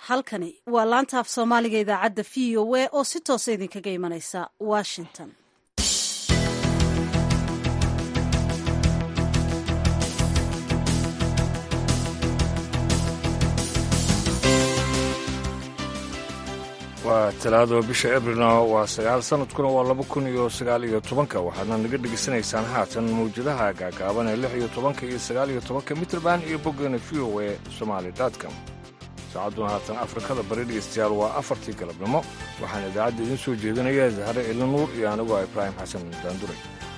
halkani waa laanta af soomaaliga idaacadda v o a oo si toosa idinkaga imanaysa washington waa talaado bisha ebrilna waa sagaal sanadkuna waa laba kun iyo sagaal iyo tobanka waxaadna naga dhegaysanaysaan haatan mawjadaha gaagaaban ee lix iyo tobanka iyo sagaal iyo tobanka mitrband iyo boggeena v o e somaali com saacadduna haatan afrikada bari dhegeystayaal waa afartii galabnimo waxaana idaacadda idiin soo jeedinaya zahre cili nuur iyo anigoo ibraahim xasan daanduray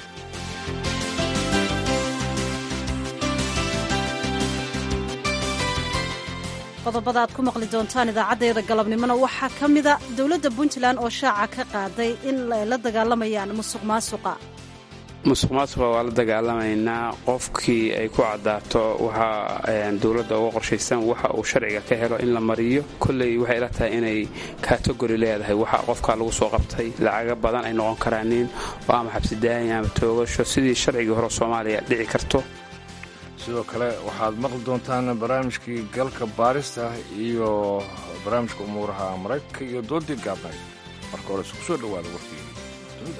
qodobada aad ku maqli doontaan idaacaddeeda galabnimona waxaa ka mida dowladda puntland oo shaaca ka qaaday in ay la dagaalamayaan musuq maasuqa musuq maasuqa waa la dagaalamaynaa qofkii ay ku caddaato waxa dowladda uga qorshaysan waxa uu sharciga ka helo in la mariyo kolley waxay ila tahay inay kategori leedahay waxa qofkaa lagu soo qabtay lacaga badan ay noqon karaanin oo ama xabsidaayin ama toogasho sidii sharcigii hore soomaaliya dhici karto sidoo kale waxaad maqli doontaan barnaamijkii galka baarista iyo barnaamijka umuuraha maraykanka iyo doodii gaabnayd marka hore isku soo dhowaada warkii dunida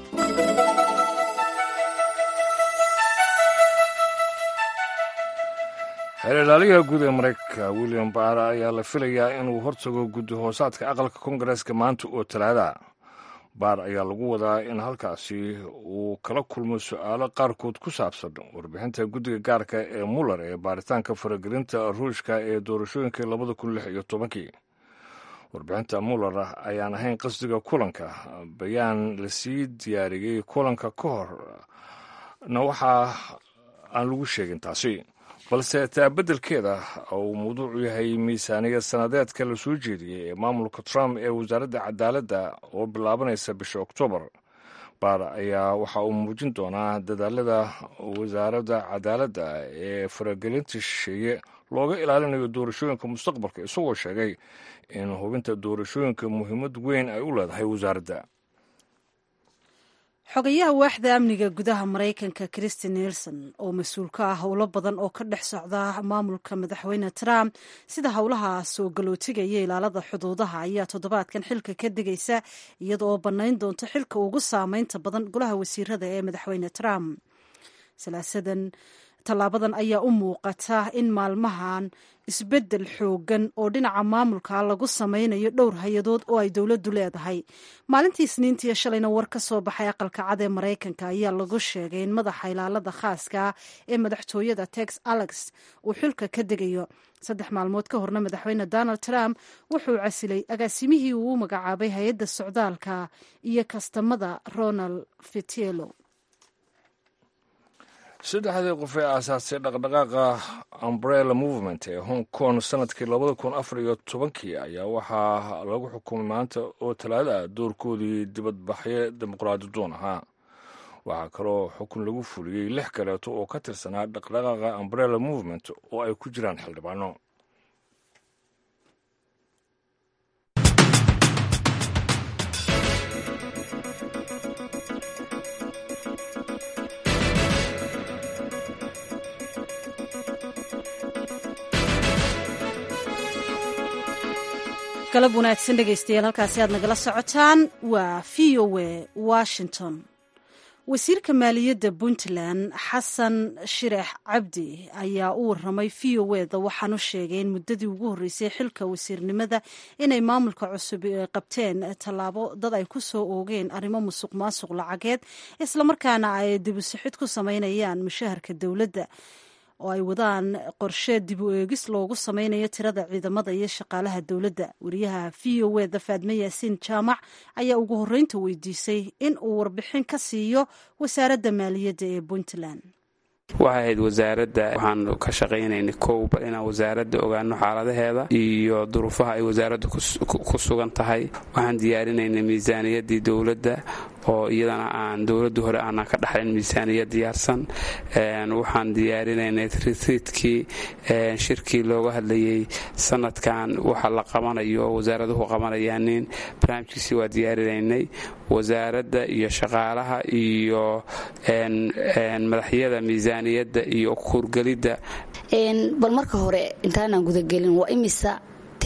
xeelalaaliyaha guud ee maraykanka william baara ayaa la filayaa inuu hortago guddi hoosaadka aqalka kongareeska maanta oo talaada baar ayaa lagu wadaa in halkaasi uu kala kulmo su-aalo qaarkood ku saabsan warbixinta guddiga gaarka ee muller ee baaritaanka faragelinta ruushka ee doorashooyinkai labada kun lix iyo tobankii warbixinta muller ayaan ahayn qasdiga kulanka bayaan lasii diyaariyey kulanka ka horna waxaa aan lagu sheegin taasi balse taabeddelkeeda uu mawduucu yahay miisaaniyad sannadeedka la soo jeediyey ee maamulka trump ee wasaaradda cadaaladda oo bilaabanaysa bisha oktoobar baar ayaa waxa uu muujin doonaa dadaalada wasaaradda cadaaladda ee faragelinta shisheeye looga ilaalinayo doorashooyinka mustaqbalka isagoo sheegay in hubinta doorashooyinka muhiimad weyn ay u leedahay wasaaradda xogayaha waaxda amniga gudaha maraykanka christi nelson oo mas-uul ka ah howlo badan oo ka dhex socda maamulka madaxweyne trump sida howlaha soo galootiga iyo ilaalada xuduudaha ayaa toddobaadkan xilka ka digaysa iyada oo bannayn doonto xilka ugu saameynta badan golaha wasiirada ee madaxweyne trump salaasadan tallaabadan ayaa u muuqata in maalmahan isbeddel xoogan oo dhinaca maamulka lagu sameynayo dhowr hay-adood oo ay dowladdu leedahay maalintii isniintiiyo shalayna war ka soo baxay aqalka cad ee maraykanka ayaa lagu sheegay in madaxa ilaalada khaaska ee madaxtooyada tex alex uu xilka ka degayo saddex maalmood ka horna madaxweyne donald trump wuxuu casilay agaasimihii uu u magacaabay hay-adda socdaalka iyo kastamada ronald fitielo saddexdii qof ee aasaasay dhaqdhaqaaqa umbrella movement ee hong kong sanadkii labada kun afar iyo tobankii ayaa waxaa lagu xukumay maanta oo talaada ah doorkoodii dibadbaxyo dimuqraadi doon ahaa waxaa kaloo xukun lagu fuliyey lix kaleeto oo ka tirsanaa dhaqdhaqaaqa umbrella movement oo ay ku jiraan xildhibaano galab wanaagsan dhegaystayaal halkaasi aad nagala socotaan waa v o a washington wasiirka maaliyadda puntland xasan shireex cabdi ayaa u waramay v o eda waxaanu sheegay in muddadii ugu horreysay xilka wasiirnimada inay maamulka cusub qabteen tallaabo dad ay ku soo oogeen arrimo musuq maasuq lacageed islamarkaana ay dibusixid ku sameynayaan mushaharka dowladda oo ay wadaan qorshe dib u eegis loogu sameynayo tirada ciidamada iyo shaqaalaha dowladda wariyaha v o eda faadme yaasiin jaamac ayaa ugu horreynta weydiisay in uu warbixin ka siiyo wasaaradda maaliyadda ee puntland waxay ahayd wasaaradda waxaan ka shaqaynaynay kow bal inaan wasaaradda ogaano xaaladaheeda iyo duruufaha ay wasaaradda ku sugan tahay waxaan diyaarinaynay miisaaniyaddii dowladda oo iyadana aan dowladda hore aanan ka dhaxlin miisaaniyad diyaarsan waxaan diyaarinaynay ritriidkii shirkii looga hadlayey sanadkan waxa la qabanayo wasaaraduhu qabanayaanin barnaamijkiisi waa diyaarinaynay wasaaradda iyo shaqaalaha iyo madaxyada miisaaniyadda iyo kuurgelidda bal marka hore intaanaan gudagelin waa imisa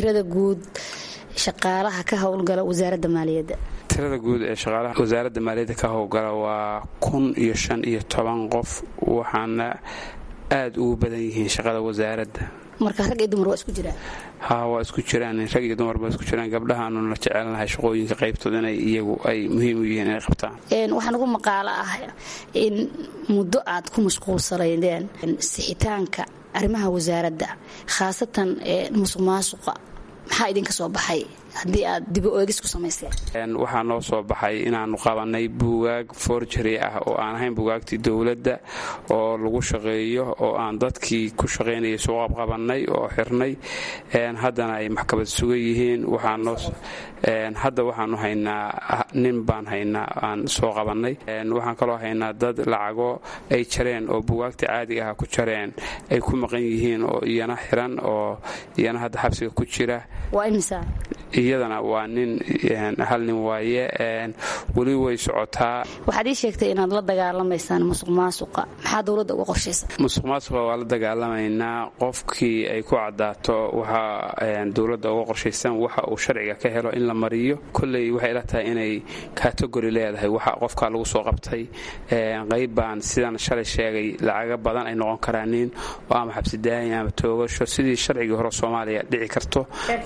tirada guud shaqaalaha ka howlgala wasaaradda maaliyadda tirada guud ee shaqaalaha wasaaradda maaliyadda ka howlgala waa kun iyo shan iyo toban qof waxaana aada ugu badan yihiin shaqada wasaaradda marka rag iyo dumar waa isku jiraan ha waa isku jiraan rag iyo dumarba isku jiraan gabdhahaanuna jecelnahay shaqooyinka qaybtooda inay iyagu ay muhiim u yihiin inay qabtaan waxaan ugu maqaalo ah in muddo aad ku mashquulsanaydeen sixitaanka arrimaha wasaaradda khaasatan musuq maasuqa maxaa idinka soo baxay haddii aad dibo eegis ku samayseen waxaa noo soo baxay inaannu qabanay buugaag forjary ah oo aan ahayn buugaagtii dowladda oo lagu shaqeeyo oo aan dadkii ku shaqaynayay soo qabqabannay oo xirnay haddana ay maxkamad sugan yihiin hadda waxaanu haynaa nin baan haynaa aan soo qabannay waxaan kaloo haynaa dad lacago ay jareen oo buugaagta caadiga ah ku jareen ay ku maqan yihiin oo iyana xiran oo iyana hadda xabsiga ku jira iyadana waa nin hal nin waaye weli way socotaa waxaad ii sheegtay inaad la dagaalamaysaan musuq maasuqa maxaa dowladda uga qorshaysa musuq maasuqa waa la dagaalamaynaa qofkii ay ku cadaato waxa dowladda uga qorshaysan waxa uu sharciga ka helo in la mariyo kolley waxay ila tahay inay kategori leedahay waxa qofka lagu soo qabtay qayb baan sidan shalay sheegay lacaga badan ay noqon karaanin oo ama xabsidaayin ama toogasho sidii sharcigii hore soomaaliya dhici karto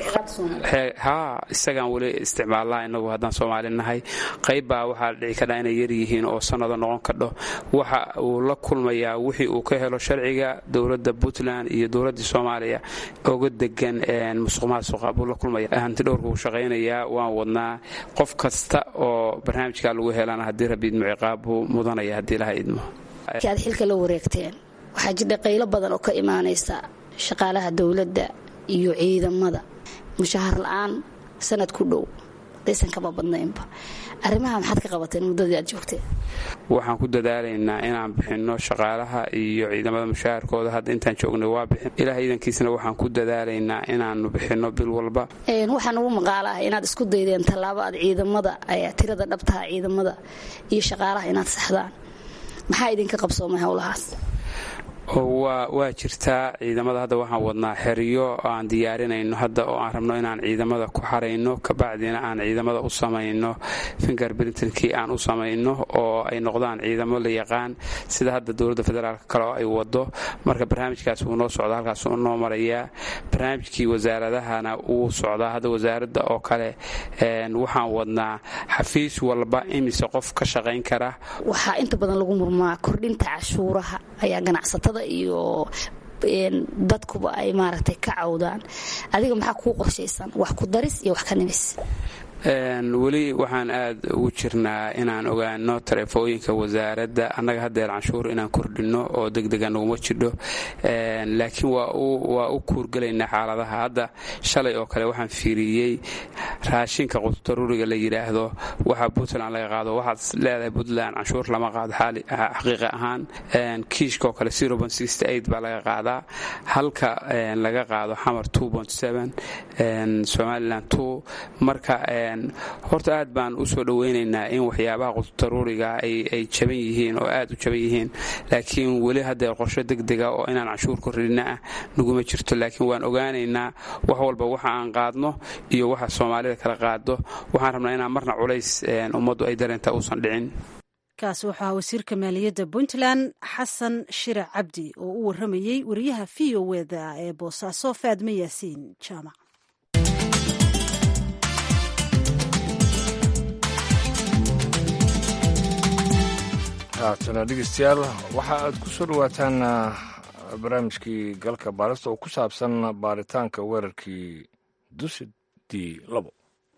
isagaan weli isticmaalnaa inagu haddaan soomaali nahay qayb baa waxaa dhici kadhaa inay yaryihiin oo sannado noqon kadho waxa uu la kulmayaa wixii uu ka helo sharciga dowladda puntland iyo dowladdii soomaaliya oga degan musuq maasuqa buu la kulmaya hantidhowrka uu shaqaynayaa waan wadnaa qof kasta oo barnaamijkaa lagu helana haddii rabbi idmo ciqaab buu mudanaya haddii laha idmo aad xilka la wareegteen waxaa jidha qaylo badan oo ka imaanaysa shaqaalaha dowladda iyo ciidamada mushahar la-aan sanad ku dhow daysan kama badnaynba arrimaha maxaad ka qabateen muddadii aad joogteen waxaan ku dadaalaynaa inaan bixinno shaqaalaha iyo ciidamada mushaharkooda hadda intaan joognay waa bixin ilaah iidankiisna waxaan ku dadaalaynaa inaannu bixinno bil walba waxaan ugu maqaalo ah inaad isku daydeen tallaabo aad ciidamada tirada dhabtaha ciidamada iyo shaqaalaha inaad saxdaan maxaa idinka qabsoomay howlahaas waa jirtaa ciidamada hadda waxaan wadnaa xeriyo aan diyaarinayno hadda oo aan rabno inaan ciidamada ku xarayno kabacdina aan ciidamada u samayno finger brintonkii aan u samayno oo ay noqdaan ciidamo la yaqaan sida hadda dowladda federaalk kale oo ay wado marka barnaamijkaas wuu noo socdaa halkaas uu noo marayaa barnaamijkii wasaaradahana wuu socdaa hadda wasaaradda oo kale waxaan wadnaa xafiis walba imise qof ka shaqayn kara waxaa inta badan lagu murmaa kordhinta cashuuraha ayaa ganacsatada iyo dadkuba ay maaragtay ka cawdaan adiga maxaa kuu qorshaysan wax ku daris iyo wax ka nimis weli waxaan aad ugu jirnaa inaan ogaano taleefooyinka wasaaradda annaga haddeer canshuur inaan kordhinno oo degdega naguma jidho laakiin waa u kuurgelaynaa xaaladaha hadda shalay oo kale waxaan fiiriyey raashinka quddaruuriga la yidhaahdo waxa puntland laga qaado waxaad leedahay puntland canshuur lama qaado xaqiiqa ahaan kiishka oo kale baa laga qaadaa halka laga qaado xamar somalilan marka horta aad baan u soo dhoweynaynaa in waxyaabaha quddaruuriga ay jaban yihiin oo aad u jaban yihiin laakiin weli haddeer qorsho degdega oo inaan canshuur kordhinna ah naguma jirto laakiin waan ogaanaynaa wax walba waxa aan qaadno iyo waxa soomaalida kala qaado waxaan rabnaa inaan marna culays ummaddu ay dareenta uusan dhicin kaasi waxaa wasiirka maaliyadda puntland xasan shirac cabdi oo u waramayey wariyaha v o wda ee boosaaso faadme yaasiin jaamac haatana dhegeystayaal waxa aad ku soo dhowaataan barnaamijkii galka baarista oo ku saabsan baaritaanka weerarkii dusidii labo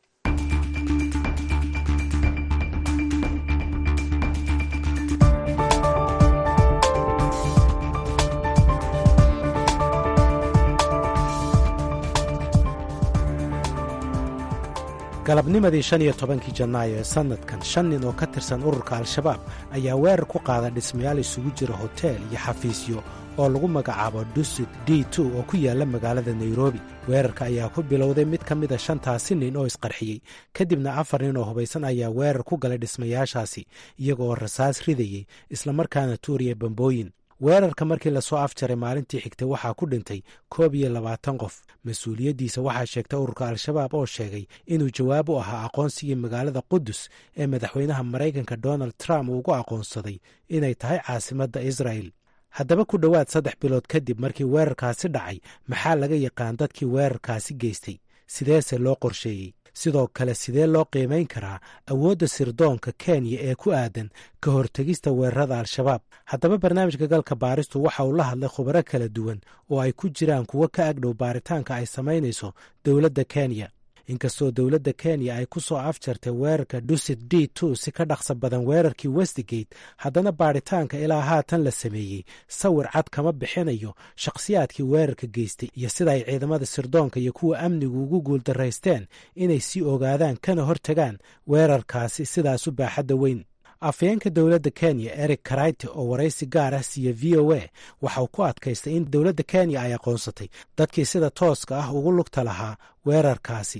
galabnimadii shan iyo tobankii janaayo ee sannadkan shan nin oo ka tirsan ururka al-shabaab ayaa weerar ku qaada dhismayaal isugu jira hoteel iyo xafiisyo oo lagu magacaabo dusid d oo ku yaalla magaalada nairobi weerarka ayaa ku bilowday mid ka mida shantaasi nin oo isqarxiyey kadibna afar nin oo hubaysan ayaa weerar ku galay dhismayaashaasi iyagooo rasaas ridayey islamarkaana tuuriya bambooyin weerarka markii lasoo afjaray maalintii xigtay waxaa ku dhintay koob iyo labaatan qof mas-uuliyaddiisa waxaa sheegtay ururka al-shabaab oo sheegay inuu jawaab u ahaa aqoonsigii magaalada qudus ee madaxweynaha maraykanka donald trump uu ugu aqoonsaday inay tahay caasimadda israa'el haddaba ku dhowaad saddex bilood kadib markii weerarkaasi dhacay maxaa laga yaqaan dadkii weerarkaasi geystay sideese loo qorsheeyey sidoo kale sidee loo qiimayn karaa awoodda sirdoonka kenya ee ku aadan ka hortegista weerarada al-shabaab haddaba barnaamijka galka baaristu waxa uu la hadlay khubaro kala duwan oo ay ku jiraan kuwo ka agdhow baaritaanka ay samaynayso dowladda kenya inkastoo dowladda kenya ay ku soo afjartay weerarka dusit d two si ka dhaqsa badan weerarkii westigate haddana baaritaanka ilaa haatan la sameeyey sawir cad kama bixinayo shakhsiyaadkii weerarka geystay iyo sida ay ciidamada sirdoonka iyo kuwa amnigu ugu guuldaraysteen inay sii ogaadaan kana hortagaan weerarkaasi sidaas u baaxadda weyn afayeenka dowladda kenya eric karayte oo waraysi gaar ah siiya v o a waxa uu ku adkaystay in dowladda kenya ay aqoonsatay dadkii sida tooska ah ugu lugta lahaa weerarkaasi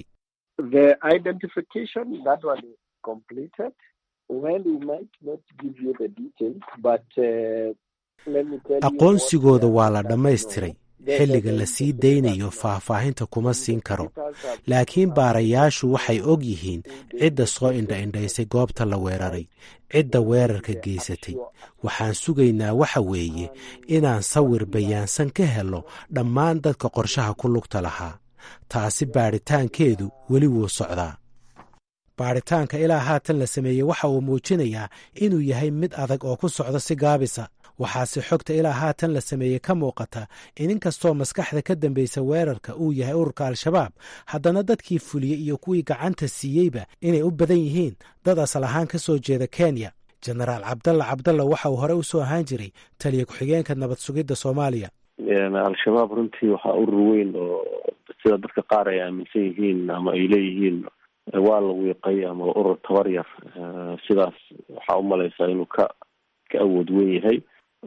aqoonsigooda waa la dhammaystiray xilliga la sii daynayo faahfaahinta kuma siin karo laakiin baarayaashu waxay og yihiin cidda soo indha-indhaysay goobta la weeraray cidda weerarka geysatay waxaan sugaynaa waxa weeye inaan sawir bayaansan ka helo dhammaan dadka qorshaha ku lugta lahaa taasi baadhitaankeedu weli wuu socdaa baadhitaanka ilaa haatan la sameeyey waxa uu muujinayaa inuu yahay mid adag oo ku socda si gaabisa waxaase xogta ilaa haatan la sameeyey ka muuqata in inkastoo maskaxda ka dambaysa weerarka uu yahay ururka al-shabaab haddana dadkii fuliyey iyo kuwii gacanta siiyeyba inay u badan yihiin dad asal ahaan ka soo jeeda kenya jenaraal cabdalla cabdalla waxa uu hore u soo ahaan jiray taliya ku-xigeenka nabad sugidda soomaaliya al-shabaab runtii waxaa urur weyn oo sida dadka qaar ay aaminsan yihiin ama ay leeyihiin waa la wiiqay ama urur tabar yar sidaas waxaa umalaysaa inuu ka ka awood weyn yahay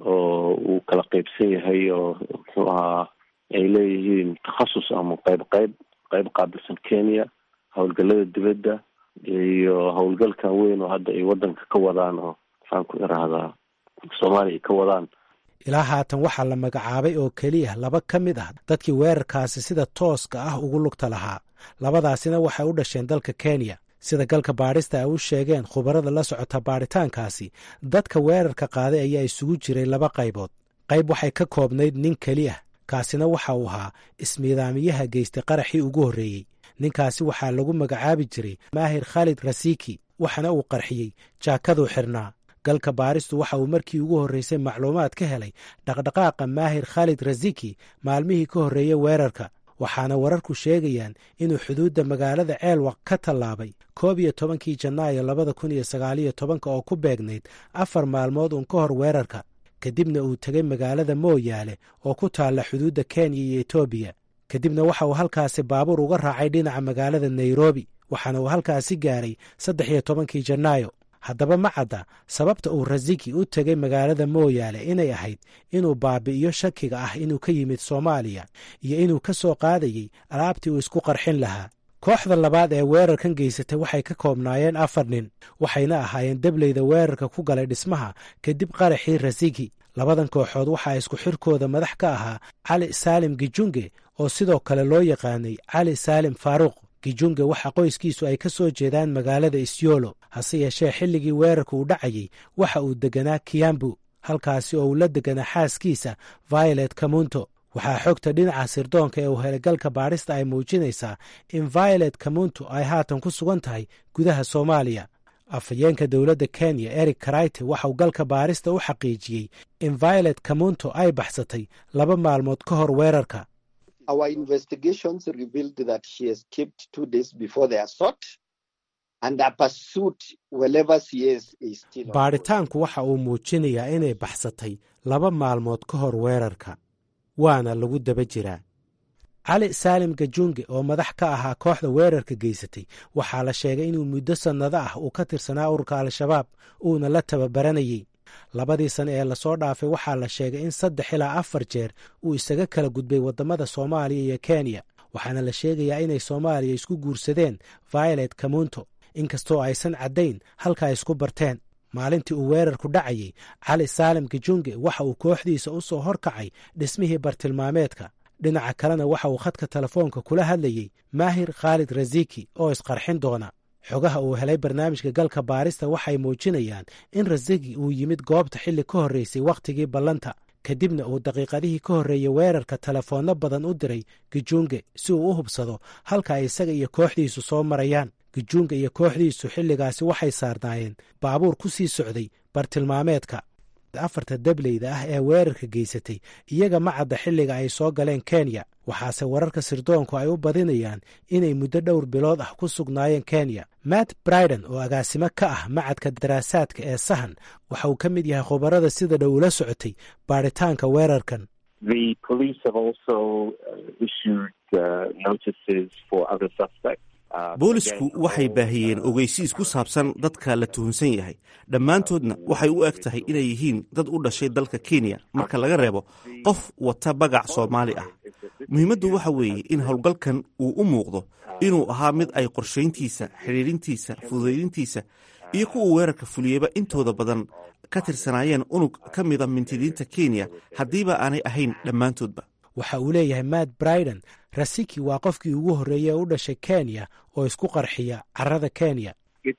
oo uu kala qeybsan yahay oo muxuu ahaa ay leeyihiin takhasus ama qeyb qeyb qeyb qaabilsan kenya howlgalada dibadda iyo howlgalkan weyn oo hadda ay wadanka ka wadaan oo maxaan ku irahdaa soomaaliya ay ka wadaan ilaa haatan waxaa la magacaabay oo keliya laba ka mid ah dadkii weerarkaasi sida tooska ah ugu lugta lahaa labadaasina waxay u dhasheen dalka kenya sida galka baadhista ay u sheegeen khubarada la socota baadhitaankaasi dadka weerarka qaaday ayaa isugu jiray laba qaybood qayb waxay ka koobnayd nin keli ah kaasina waxa uu ahaa ismiidaamiyaha geystay qaraxii ugu horreeyey ninkaasi waxaa lagu magacaabi jiray maahir khaalid rasiki waxaana uu qarxiyey jaakaduu xirnaa galka baaristu waxa uu markii ugu horreysay macluumaad ka helay dhaqdhaqaaqa maahir khaalid rasiki maalmihii ka horreeyey weerarka waxaana wararku sheegayaan inuu xuduudda magaalada ceelwaq ka tallaabay koob iyo tobankii janaayo labada kun iyo sagaaliyo tobanka oo ku beegnayd afar maalmood uun ka hor weerarka kadibna uu tegay magaalada mooyaale oo ku taalla xuduudda kenya iyo etoobiya kadibna waxa uu halkaasi baabuur uga raacay dhinaca magaalada nairobi waxaana uu halkaasi gaaray saddex iyo tobankii janaayo haddaba ma cadda sababta uu rasiki u tegay magaalada mooyaale inay ahayd inuu baabi'iyo shakiga ah inuu ka yimid soomaaliya iyo inuu ka soo qaadayey alaabtii uu isku qarxin lahaa kooxda labaad ee weerarkan geysatay waxay ka koobnaayeen afar nin waxayna ahaayeen debleyda weerarka ku galay dhismaha kadib qaraxii rasiki labadan kooxood waxaa isku xirkooda madax ka ahaa cali saalim gijunge oo sidoo kale loo yaqaanay cali saalim faaruuq gijunge waxa qoyskiisu ay ka soo jeedaan magaalada isyolo hase yeeshee xilligii weerarka uu dhacayey waxa uu deganaa kiyambu halkaasi oo uu la deganaa xaaskiisa violet kamunto waxaa xogta dhinaca sirdoonka ee uu helay galka baadhista ay muujinaysaa in violet kamunto ay haatan ku sugan tahay gudaha soomaaliya afhayeenka dowladda kenya eric karayte waxauu galka baarista u xaqiijiyey in violet kamunto ay baxsatay laba maalmood ka hor weerarka baadhitaanku waxa uu muujinayaa inay baxsatay laba maalmood ka hor weerarka waana lagu daba jiraa cali saalim gajunge oo madax ka ahaa kooxda weerarka geysatay waxaa la sheegay inuu muddo sannado ah uu ka tirsanaa ururka al-shabaab uuna la tababaranayey labadii sane ee lasoo dhaafay waxaa la sheegay in saddex ilaa afar jeer uu isaga kala gudbay waddamada soomaaliya iyo kenya waxaana la sheegayaa inay soomaaliya isku guursadeen violet kamunto inkastoo aysan caddayn halka ay isku barteen maalintii uu weerarku dhacayey cali saalim gijunge waxa uu kooxdiisa u soo horkacay dhismihii bartilmaameedka dhinaca kalena waxa uu khadka telefoonka kula hadlayey maahir khaalid rasiki oo isqarxin doona xogaha uu helay barnaamijka galka baarista waxay muujinayaan in rasiki uu yimid goobta xilli ka horreysay wakhtigii ballanta kadibna uu daqiiqadihii ka horreeyey weerarka telefoonno badan u diray gijunge si uu u hubsado halka ay isaga iyo kooxdiisu soo marayaan gijunga iyo kooxdiisu xilligaasi waxay saarnaayeen baabuur ku sii socday bartilmaameedka afarta dableyda ah ee weerarka geysatay iyaga ma cadda xilliga ay soo galeen kenya waxaase wararka sirdoonku ay u badinayaan inay muddo dhowr bilood ah ku sugnaayeen kenya matt briden oo agaasimo ka ah macadka daraasaadka ee sahan waxa uu ka mid yahay khubarada sida dhow ula socotay baaritaanka weerarkan boolisku waxay baahiyeen ogeysiis ku saabsan dadka la tuhunsan yahay dhammaantoodna waxay u eg tahay inay yihiin dad u dhashay dalka kenya marka laga reebo qof wata bagac soomaali ah muhiimaddu waxa weeye in howlgalkan uu u muuqdo inuu ahaa mid ay qorshayntiisa xidhiidhintiisa fududaydintiisa iyo kuwa weerarka fuliyeyba intooda badan ka tirsanaayeen unug ka mida mintidiinta kenya haddiiba aanay ahayn dhammaantoodba waxa uu leeyahay matt briden rasiki waa qofkii ugu horreeyey ee u dhashay kenya oo isku qarxiya carrada kenya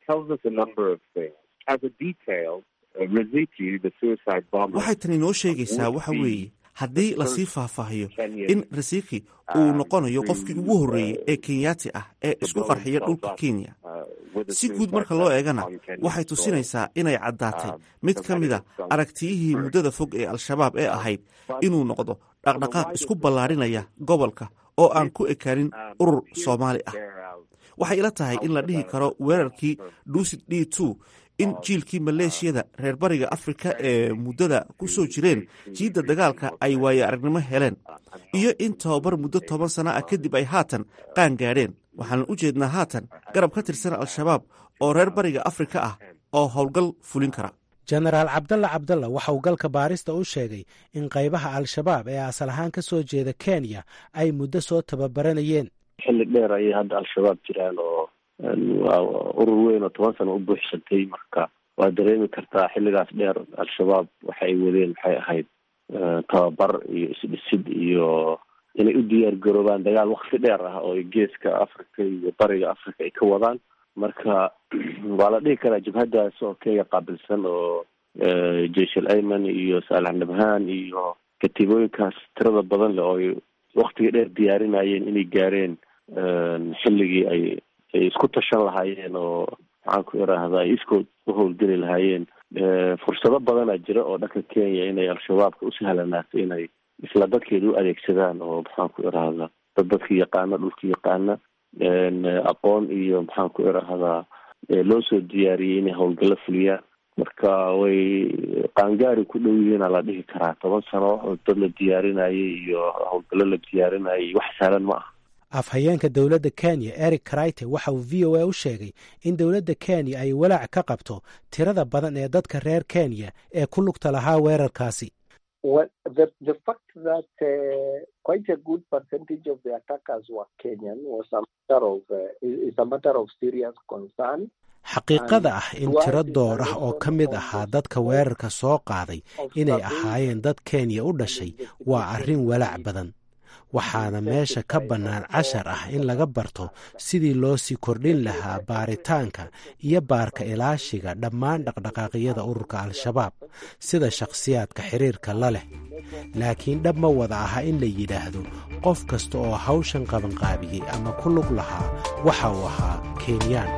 waxay tani noo sheegaysaa waxa weeye haddii lasii faahfaahiyo in rasiki uu noqonayo qofkii ugu horreeyey ee kenyaati ah ee isku qarxiya dhulka kenya si guud marka loo eegana waxay tusinaysaa inay caddaatay mid ka mida aragtiyihii muddada fog ee al-shabaab ee ahayd inuu noqdo dhaqdhaqaaq isku ballaarinaya gobolka oo aan ku ekaanin urur soomaali ah waxay ila tahay in la dhihi karo weerarkii duusid d two in jiilkii maleeshiyada reer bariga afrika ee muddada ku soo jireen jiidda dagaalka ay waaye aragnimo heleen iyo in tababar muddo toban sana ah kadib ay haatan qaan gaadheen waxaanan u jeednaa haatan garab ka tirsan al-shabaab oo reer bariga afrika ah oo howlgal fulin kara jenaraal cabdalla cabdalla waxa uu galka baarista u sheegay in qaybaha al-shabaab ee asal ahaan ka soo jeeda kenya ay muddo soo tababaranayeen xilli dheer ayay hadda al-shabaab jiraan oo waa urur weyn oo toban sano u buuxsantay marka waa dareemi kartaa xilligaas dheer al-shabaab waxa ay wadeen maxay ahayd tababar iyo isdhisid iyo inay u diyaar garoobaan dagaal wakti dheer ah oo geeska africa iyo bariga africa ay ka wadaan marka waa la dhihi karaa jabhadaas oo kenya qaabilsan oo jeshal ayman iyo saalax nabhaan iyo katiibooyinkaas tirada badan leh oo ay waktiga dheer diyaarinayeen inay gaareen xilligii ay ay isku tashan lahaayeen oo maxaan ku iraahda ay iskood u howlgeli lahaayeen fursado badana jira oo dhanka kenya inay al-shabaabka u sahlanaato inay isla dadkeeda u adeegsadaan oo maxaan ku irahdaa dad dadka yaqaana dhulka yaqaana aqoon iyo maxaan ku irahdaa loo soo diyaariyey inay howlgallo fuliyaan marka way qaangaari ku dhow yihiina la dhihi karaa toban sano dad la diyaarinayay iyo howlgallo la diyaarinayay wax sahlan ma ah afhayeenka dowladda kenya eric krite waxa uu v o a u sheegay in dowladda kenya ay walaac ka qabto tirada badan ee dadka reer kenya ee ku lugta lahaa weerarkaasi xaqiiqada ah in tiro door ah oo ka mid ahaa dadka weerarka soo qaaday inay ahaayeen dad kenya u dhashay waa arrin walaac badan waxaana meesha ka bannaan cashar ah in laga barto sidii loo sii kordhin lahaa baaritaanka iyo baarka ilaashiga dhammaan dhaqdhaqaaqyada ururka al-shabaab sida shakhsiyaadka xiriirka la leh laakiin dhab ma wada aha in la yidhaahdo qof kasta oo hawshan qabanqaabiyey ama ku lug lahaa waxa uu ahaa kenyaan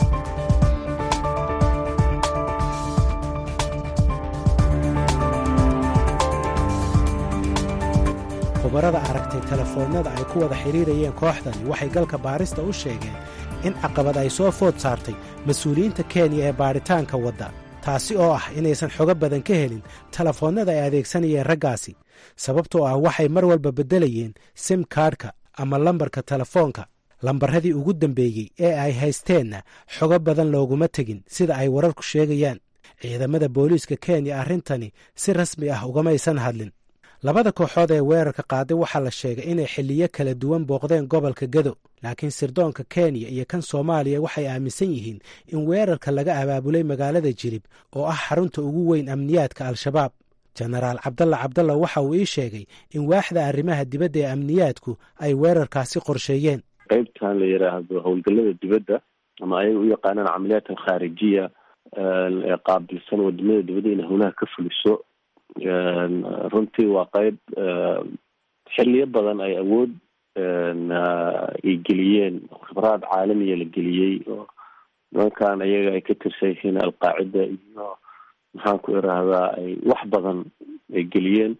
khubarada aragtay telefoonnada ay ku wada xidhiirayeen kooxdani waxay galka baarista u sheegeen in caqabad ay soo food saartay mas-uuliyiinta kenya ee baadhitaanka wadda taasi oo ah inaysan xogo badan ka helin telefoonnada ay adeegsanayeen raggaasi sababtoo ah waxay mar walba beddelayeen sim kaadhka ama lambarka telefoonka lambarradii ugu dambeeyey ee ay haysteenna xogo badan looguma tegin sida ay wararku sheegayaan ciidamada booliiska kenya arrintani si rasmi ah ugamaysan hadlin labada kooxood ee weerarka qaaday waxaa la sheegay inay xilliyo kala duwan booqdeen gobolka gado laakiin sirdoonka kenya iyo kan soomaaliya waxay aaminsan yihiin in weerarka laga abaabulay magaalada jilib oo ah xarunta ugu weyn amniyaadka al-shabaab jenaraal cabdalla cabdalla waxa uu ii sheegay in waaxda arrimaha dibadda ee amniyaadku ay weerarkaasi qorsheeyeen qaybtan la yidhaahdo howlgallada dibadda ama ayaga u yaqaanaan camaliyaat alkhaarijiya ee qaabilsan wadamada dibadda inay howlaha ka fuliso runtii waa qeyb xiliyo badan ay awood ay geliyeen khibraad caalamiya la geliyey oo nimankan ayaga ay ka tirsan yihiin alqaacida iyo maxaan ku irahdaa ay wax badan ay geliyeen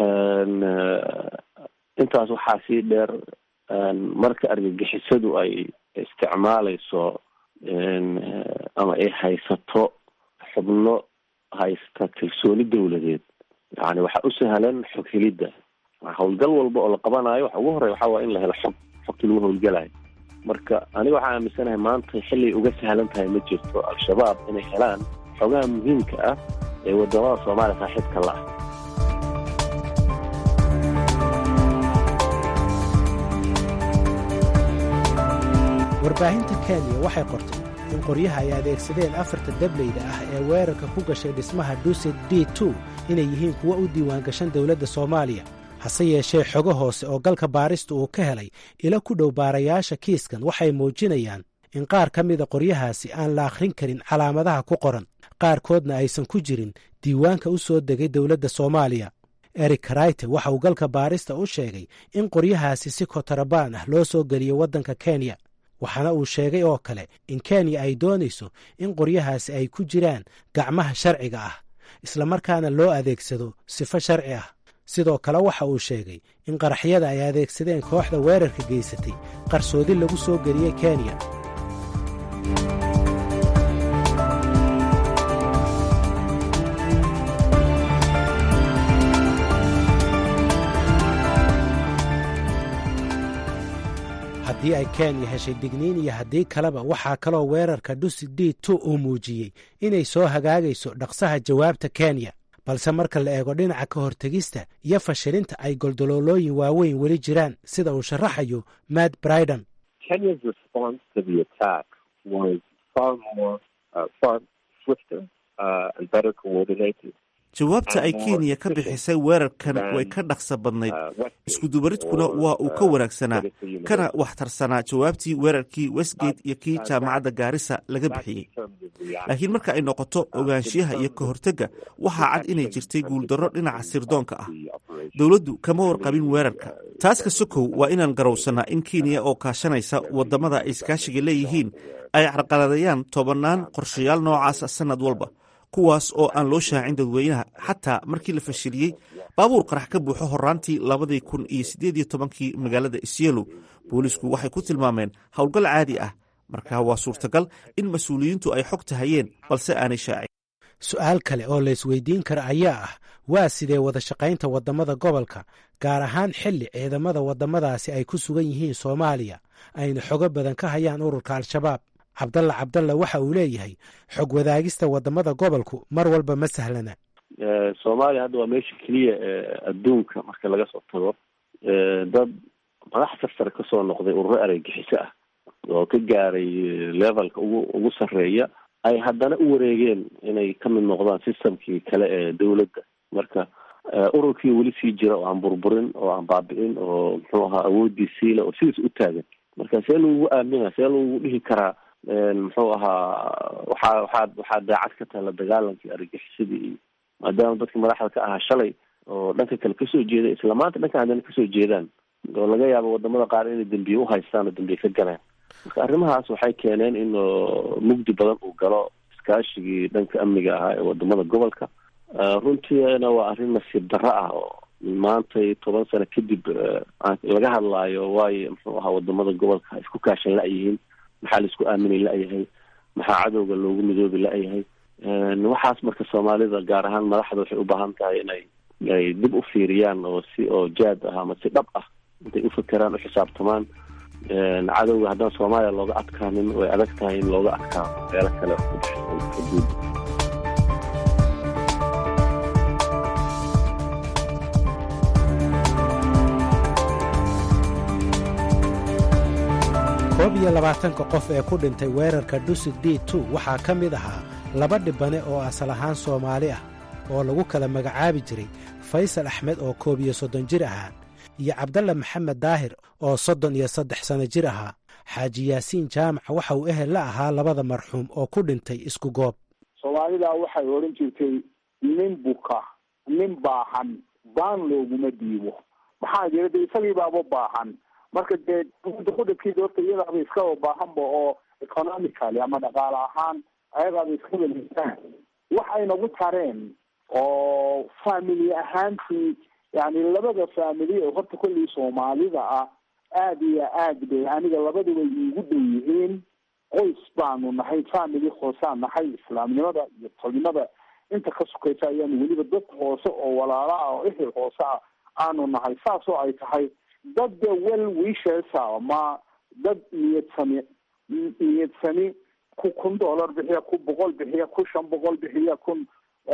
intaas waxaa sii dheer marka argagixisadu ay isticmaaleyso ama ay haysato xubno haysta kalsooni dawladeed yani waxaa u sahlan xog helidda howlgal walba oo la qabanayo waxa ugu horey waxaa waa in la helo xog xogta lagu howlgalayo marka aniga waxaa aaminsanahay maanta xilay uga sahlan tahay ma jirto al-shabaab inay helaan xogaha muhiimka ah ee wadamada soomaaliya saaxiibka la ah warbaahinta kenya waxay qortay in qoryaha ay adeegsadeen afarta dableyda ah ee weerarka ku gashay dhismaha dusit d two inay yihiin kuwo u diiwaangashan dowladda soomaaliya hase yeeshee xogo hoose oo galka baarista uu ka helay ila ku dhow baarayaasha kiiskan waxay muujinayaan in qaar ka mida qoryahaasi aan la akhrin karin calaamadaha ku qoran qaarkoodna aysan ku jirin diiwaanka u soo degay dowladda soomaaliya eric karayte waxa uu galka baarista u sheegay in qoryahaasi si kotarabaan ah loo soo geliyo waddanka kenya waxaana uu sheegay oo kale in kenya ay doonayso in qoryahaasi ay ku jiraan gacmaha sharciga ah islamarkaana loo adeegsado sifo sharci ah sidoo kale waxa uu sheegay in qaraxyada ay adeegsadeen kooxda weerarka geysatay qarsoodi lagu soo geliyey kenya haddii ay kenya heshay digniin iyo haddii kaleba waxaa kaloo weerarka dusi d two uu muujiyey inay soo hagaagayso dhaqsaha jawaabta kenya balse marka la eego dhinaca ka hortegista iyo fashilinta ay goldoloolooyin waaweyn weli jiraan sida uu sharaxayo matt briden jawaabta ay kenya ka bixisay weerarkan way ka dhaqsa badnayd iskudubaridkuna waa uu ka wanaagsanaa kana waxtarsanaa jawaabtii weerarkii westgate iyo kii jaamacadda gaarisa laga bixiyey laakiin marka ay noqoto ogaanshiyaha iyo ka hortegga waxaa cad inay jirtay guuldarro dhinaca sirdoonka ah dowladdu kama warqabin weerarka taas ka sokow waa inaan garowsannaa in kenya oo kaashanaysa waddamada ay iskaashiga leeyihiin ay carqaladayaan tobannaan qorshayaal noocaasa sannad walba kuwaas oo aan loo shaacin dadweynaha xataa markii la fashiliyey baabuur qarax ka buuxo horaantii labadii kun iyo siddeed iyo tobankii magaalada isyelo boolisku waxay ku tilmaameen howlgal caadi ah marka waa suurtagal in mas-uuliyiintu ay xogta hayeen balse aanay shaacin su-aal kale oo la isweydiin kara ayaa ah waa sidee wada shaqaynta waddamada gobolka gaar ahaan xilli ciidamada waddamadaasi ay ku sugan yihiin soomaaliya ayna xogo badan ka hayaan ururka al-shabaab cabdalla cabdalla waxa uu leeyahay xog wadaagista waddamada gobolku mar walba ma sahlana soomaaliya hadda waa meesha keliya adduunka marka laga soo tago dad madax sarsare kasoo noqday ururo areygixiso ah oo ka gaaray levelka ugu ugu sarreeya ay haddana u wareegeen inay ka mid noqdaan systemkii kale ee dowladda marka ururkii weli sii jira oo aan burburin oo aan baabi'in oo muxuu ahaa awoodii siila oo sidiis u taagan marka see lagugu aamina see lagugu dhihi karaa muxuu ahaa waxaa waxaa waxaa daacad ka tahay la dagaalankii argagixisadii iyo maadaama dadka madaxda ka ahaa shalay oo dhanka kale kasoo jeeda isla maanta dhanka haddana kasoo jeedaan oo laga yaabo wadamada qaar inay dambiye uhaystaan oo dambiye ka galeen marka arrimahaas waxay keeneen in mugdi badan uu galo iskaashigii dhanka amniga ahaa ee wadamada gobolka runtiina waa arrin nasiib darro ah oo maantay toban sano kadib laga hadlaayo waayo muxuu ahaa wadamada gobolka isku kaashan la-yihiin maxaa laisku aaminay la-yahay maxaa cadowga loogu midoobi la-yahay waxaas marka soomaalida gaar ahaan madaxda waxay u baahan tahay inay ay dib u fiiriyaan oo si oo jaad ah ama si dhab ah intay ufakeraan uxisaabtamaan cadowga haddaan soomaaliya looga adkaanin way adag tahay in looga adkaano meelo kale xuduud koob iyo labaatanka qof ee ku dhintay weerarka dusit d tu waxaa ka mid ahaa laba dhibane oo asal ahaan soomaali ah oo lagu kala magacaabi jiray faysal axmed oo koob iyo soddon jir ahaa iyo cabdalla maxamed daahir oo soddon iyo saddex sanno jir ahaa xaaji yaasiin jaamac waxa uu ehel la ahaa labada marxuum oo ku dhintay isku goob soomaalidaa waxay odhan jirtay nin buka nin baahan baan looguma dhiibo maxaa jira de isagii baaba baahan marka dee kudhabkiisa horta iyadaaba iskaba baahanba oo economically ama dhaqaale ahaan ayadaaba iskaba liisaan wax ay nagu tareen oo family ahaantii yani labada family oo horta kollii soomaalida ah aada iyo aad bay aniga labaduba iigu dhow yihiin qoys baanu nahay family hoosaan nahay islaamnimada iyo tolnimada inta ka sukaysa ayaanu weliba dad hoose oo walaala ah oo ehel hoose ah aanu nahay saas oo ay tahay dad well wishesa ma dad niyad sami niyad sami ku kun dollar bixiya ku boqol bixiya ku shan boqol bixiya kun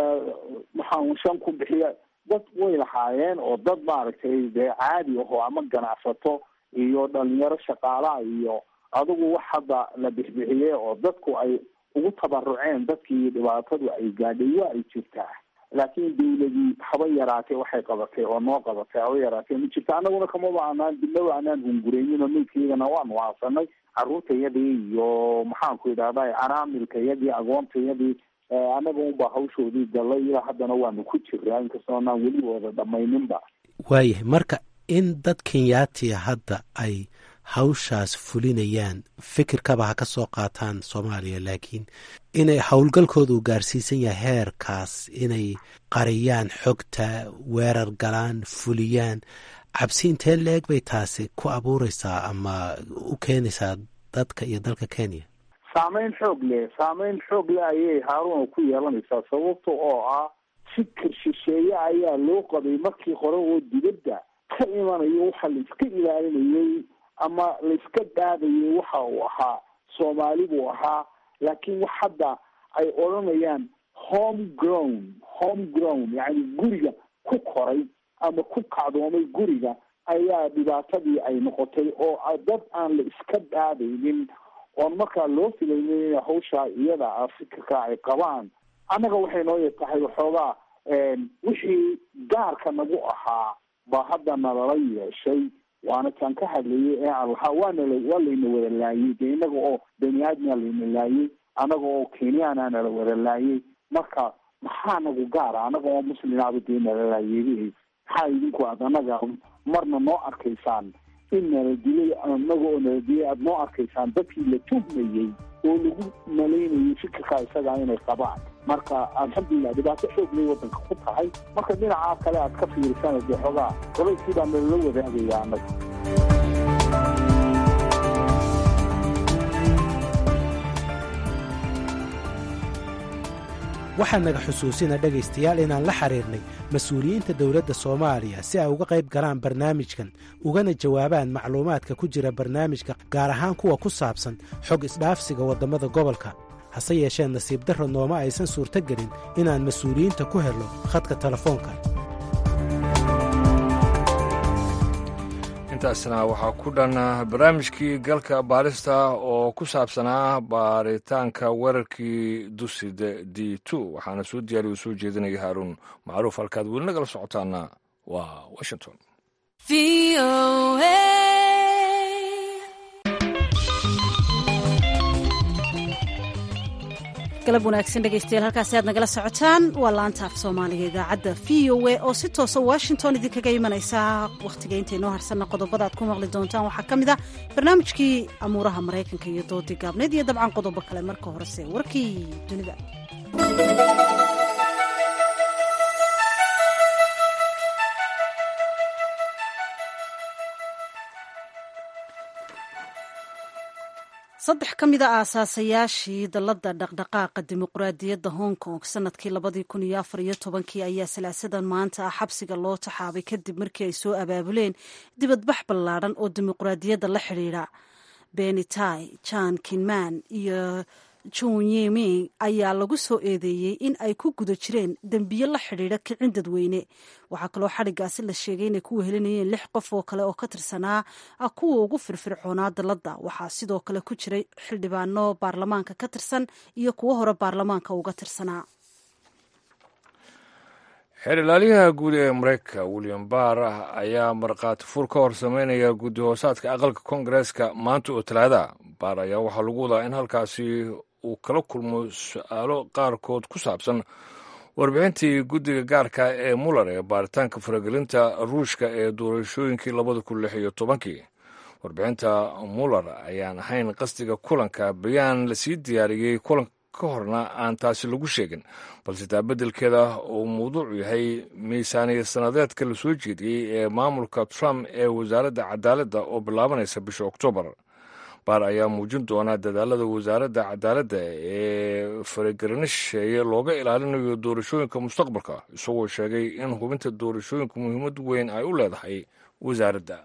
maxaa shan kun bixiya dad way lahaayeen oo dad maaragtay dee caadi aho ama ganacsato iyo dhalinyaro shaqaalaha iyo adigu wax hadda la bixbixiyey oo dadku ay ugu tabaruceen dadkii dhibaatadu ay gaadhay waa ay jirtaa laakiin dawladii haba yaraatee waxay qabatay oo noo qabatay haba yaraatee ma jirta anaguna kamaba anaan dibnaba anaan hungureynin maydkaydana waanu waasanay caruurtayadii iyo maxaanku idhahda canaamilkayadii agoontayadii anaga unbaa hawshoodii galay ilaa haddana waanu ku jiraa inkastoo anaan weli wada dhamayninba waayahay marka in dad kenyaatiya hadda ay hawshaas fulinayaan fikirkaba ha ka soo qaataan soomaaliya laakiin inay howlgalkooda uu gaarsiisan yahay heerkaas inay qariyaan xogta weerar galaan fuliyaan cabsi intee la-eg bay taasi ku abuureysaa ama u keenaysaa dadka iyo dalka kenya saameyn xoog leh saameyn xoog leh ayay haaruna ku yeelanaysaa sababta oo ah fikir shisheeye ayaa loo qabay markii hore oo dibadda ka imanayo waxa la iska ilaalinayay ama laiska dhaadayay waxa uu ahaa soomaali buu ahaa laakiin wax hadda ay odhanayaan home grown home grown yacni guriga ku koray ama ku kacdoomay guriga ayaa dhibaatadii ay noqotay oo dad aan la iska dhaadaynin oon markaa loo filaynin in hawshaa iyada ah fikirka ay qabaan annaga waxay noo tahay waxoogaa wixii gaarka nagu ahaa baa hadda nalala yeeshay waana kaan ka hadlayay ee aan lahaa waanala waa layna wada laayay dee inaga oo bani aadmaa layna laayay anaga oo kenyaana nala wada laayay marka maxaa nagu gaara anaga oo muslimaaba dee nala laayay maxaa idinku aad anaga marna noo arkaysaan in nala dilay anaga oo nala dilay aada noo arkaysaan dadkii la tuhmayey oo lagu malaynayay fikirkaa isagaa inay qabaan marka alxamdulilah dhibaato xoog lay wadanka ku tahay marka dhinacaa kale aad ka fiirisana dee xoogaa qolayskii baa nalala wadaagaya annaga waxaa naga xusuusina dhegaystayaal inaan la xiriirnay mas-uuliyiinta dowladda soomaaliya si ay uga qayb galaan barnaamijkan ugana jawaabaan macluumaadka ku jira barnaamijka gaar ahaan kuwa ku saabsan xog isdhaafsiga waddamada gobolka hase yeeshee nasiib darro nooma aysan suurto gelin inaan mas-uuliyiinta ku helno khadka telefoonka intaasna waxaa ku dhan barnaamijkii galka baarista oo ku saabsanaa baaritaanka weerarkii dusida d two waxaana soo diyaariya u soo jeedinaya haaruun macruuf halkaad weli nagala socotaana waa washington galab wanaagsan dhegaystayaal halkaasi aad nagala socotaan waa laanta af soomaaliga idaacadda v o a oo si toosa washington idinkaga imanaysa wakhtiga intaynoo harsanna qodobada aad ku maqli doontaan waxaa ka mid ah barnaamijkii amuuraha maraykanka iyo doodii gaabneed iyo dabcan qodobo kale marka horese warkii dunida saddex ka mid a aasaasayaashii dalladda dhaqdhaqaaqa dimuqraadiyadda hong kong sanadkii labadii kun iyo afar iyo tobankii ayaa salaasadan maanta ah xabsiga loo taxaabay kadib markii ay soo abaabuleen dibadbax ballaadhan oo dimuqraadiyadda la xidhiidha benitai jan kinman iyo junyeming ayaa lagu soo eedeeyey in ay ku guda jireen dembiyo la xidhiidha kicin dadweyne waxaa kaloo xadhigaasi la sheegay inay ku wehelinayeen lix qof oo kale oo ka tirsanaa kuwa ugu firfircoonaa dalladda waxaa sidoo kale ku jiray xildhibaano baarlamaanka ka tirsan iyo kuwo hore baarlamaanka uga tirsanaa xeer ilaaliyaha guud ee mareykanka william barr ayaa markhaati fur ka hor sameynaya guddi hoosaadka aqalka koongareeska maanta oo talaada baar ayaa waxaa lagu wadaa in halkaasi uu kala kulmo su-aalo qaarkood ku saabsan warbixintii guddiga gaarka ee muller ee baaritaanka faragelinta ruushka ee doorashooyinkii labada kun lix iyo tobankii warbixinta muller ayaan ahayn qasdiga kulanka bayaan lasii diyaariyey kulanka ka horna aan taasi lagu sheegin balse taa beddelkeeda uu mawduucu yahay miisaaniya sanadeedka la soo jeediyey ee maamulka trump ee wasaaradda cadaaladda oo bilaabanaysa bisha oktoobar baar ayaa muujin doona dadaalada wasaaradda cadaaladda ee faragarnisheeye looga ilaalinayo doorashooyinka mustaqbalka isagoo sheegay in hubinta doorashooyinka muhiimad weyn ay u leedahay wasaaradda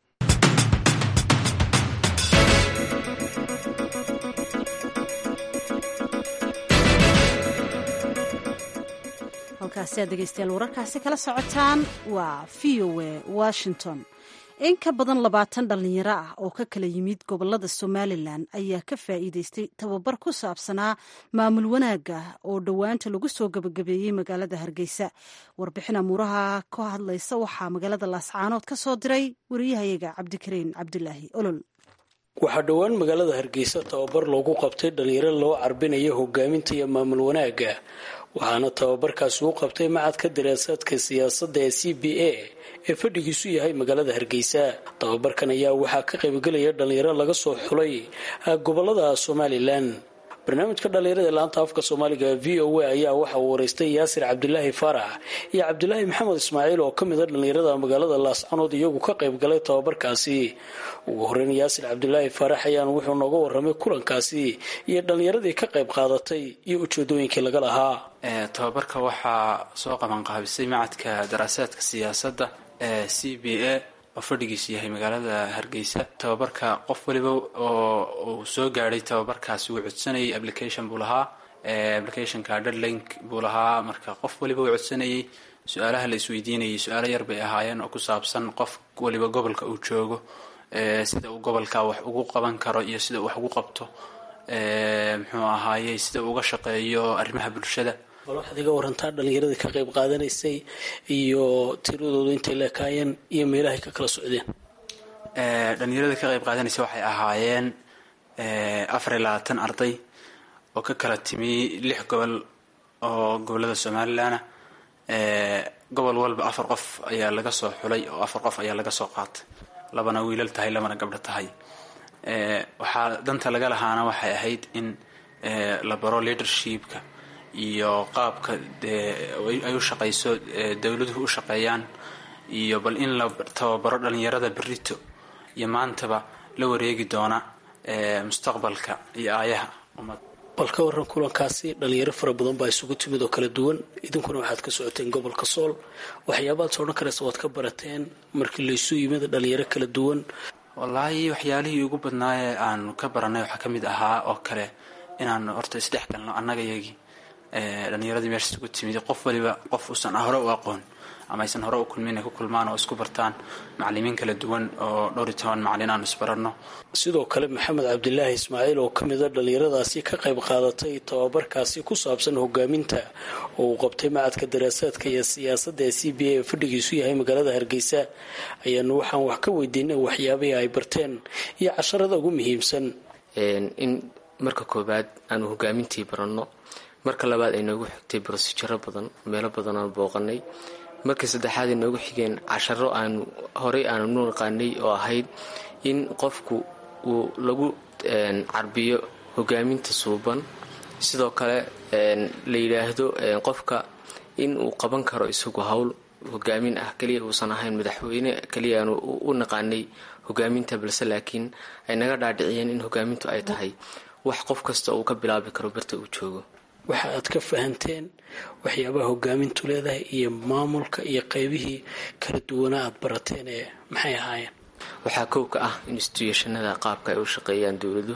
halkaasi aad dhegeystayaal wararkaasi kala socotaan waa v o a washington in ka badan labaatan dhallinyaro ah oo ka kala yimid gobolada somalilan ayaa ka faa'iideystay tababar ku saabsanaa maamul wanaagga oo dhowaanta lagu soo gebagabeeyey magaalada hargeysa warbixin amuuraha ka hadlaysa waxaa magaalada laascaanood ka soo diray wariyahayaga cabdikariin cabdulaahi olol waxaa dhowaan magaalada hargeysa tababar loogu qabtay dhalinyaro loo carbinayo hogaaminta iyo maamul wanaagga waxaana tababarkaasi u qabtay macadka daraasaadka siyaasadda ee c b a ee fadhigiisu yahay magaalada hargeysa tababarkan ayaa waxaa ka qaybgelaya dhalinyaro laga soo xulay gobolada somalilan barnaamijka dhalinyarada laanta afka soomaaliga v o a ayaa waxa uu wareystay yaasir cabdilaahi faarax iyo cabdilaahi maxamed ismaaciil oo ka mid a dhalinyarada magaalada laascanood iyagu ka qaybgalay tababarkaasi ugu horeyn yaasir cabdilaahi faarax ayaan wuxuu nooga waramay kulankaasi iyo dhalinyaradii ka qayb qaadatay iyo ujeedooyinkii laga lahaa tababarka waxaa soo qabanqaabisay macadka daraasaadka siyaasadda ee c b a oo fadhigiisu yahay magaalada hargeysa tababarka qof waliba oo uu soo gaadhay tababarkaasi wuu codsanayay application buu lahaa applicationka deadlink buu lahaa marka qof waliba uu codsanayay su-aalaha la isweydiinayay su-aalo yar bay ahaayeen oo ku saabsan qof waliba gobolka uu joogo sida uu gobolka wax ugu qaban karo iyo sida uu wax ugu qabto muxuu ahaayey sida uu uga shaqeeyo arrimaha bulshada bal waxaad iga warantaa dhalinyaradii ka qayb qaadanaysay iyo tiradoodu intay leekaayeen iyo meelahay ka kala socdeen dhalinyaradii ka qayb qaadanaysay waxay ahaayeen afar iyo labaatan arday oo ka kala timi lix gobol oo gobolada somalilanah gobol walba afar qof ayaa laga soo xulay oo afar qof ayaa laga soo qaatay labana wiilal tahay labana gabdho tahay waxaa danta laga lahaana waxay ahayd in la baro leadershipka iyo qaabka ay u shaqayso dowladuhu u shaqeeyaan iyo bal in la tababaro dhalinyarada berito iyo maantaba la wareegi doona mustaqbalka iyo aayaha ummad bal ka waran kulankaasi dhalinyaro fara badan baa isugu timid oo kala duwan idinkuna waxaad ka socoteen gobolka sool waxyaabaad soo odhan karaysa waad ka barateen markii laysu yimid dhalinyaro kala duwan wallaahi waxyaalihii ugu badnaayee aanu ka baranay waxaa ka mid ahaa oo kale inaanu horta isdhex galno annaga yagii dhalinyaradii meesha isugu timid qof waliba qof uusan hore u aqoon ama aysan hore u kulmin ay ku kulmaan oo isku bartaan macalimiin kala duwan oo dhowr iyo toban macalin aanu isbaranno sidoo kale maxamed cabdilaahi ismaaciil oo ka mid a dhalinyaradaasi ka qayb qaadatay tababarkaasi ku saabsan hogaaminta oo uu qabtay macadka daraasaadka iyo siyaasadda ee c b a ee fadhigiisu yahay magaalada hargeysa ayaanu waxaan wax ka weydiinay waxyaabihii ay barteen iyo casharada ugu muhiimsan in marka koobaad aanu hogaamintii baranno marka labaad ay noogu xigtay brosijaro badan meelo badan aan booqanay markii saddexaad ay noogu xigeen casharo aanu horey aanu nu naqaanay oo ahayd in qofku uu lagu carbiyo hogaaminta suuban sidoo kale la yidhaahdo qofka in uu qaban karo isagu howl hogaamin ah keliya uusan ahayn madaxweyne keliya aanu u naqaanay hogaaminta balse laakiin ay naga dhaadhiciyeen in hogaamintu ay tahay wax qof kasta uu ka bilaabi karo barta uu joogo waxa aad ka fahanteen waxyaabaha hogaamintu leedahay iyo maamulka iyo qaybihii kala duwanaa aad barateen ee maxay ahaayeen waxaa kow ka ah instituushanada qaabka ay u shaqeeyaan dowladuhu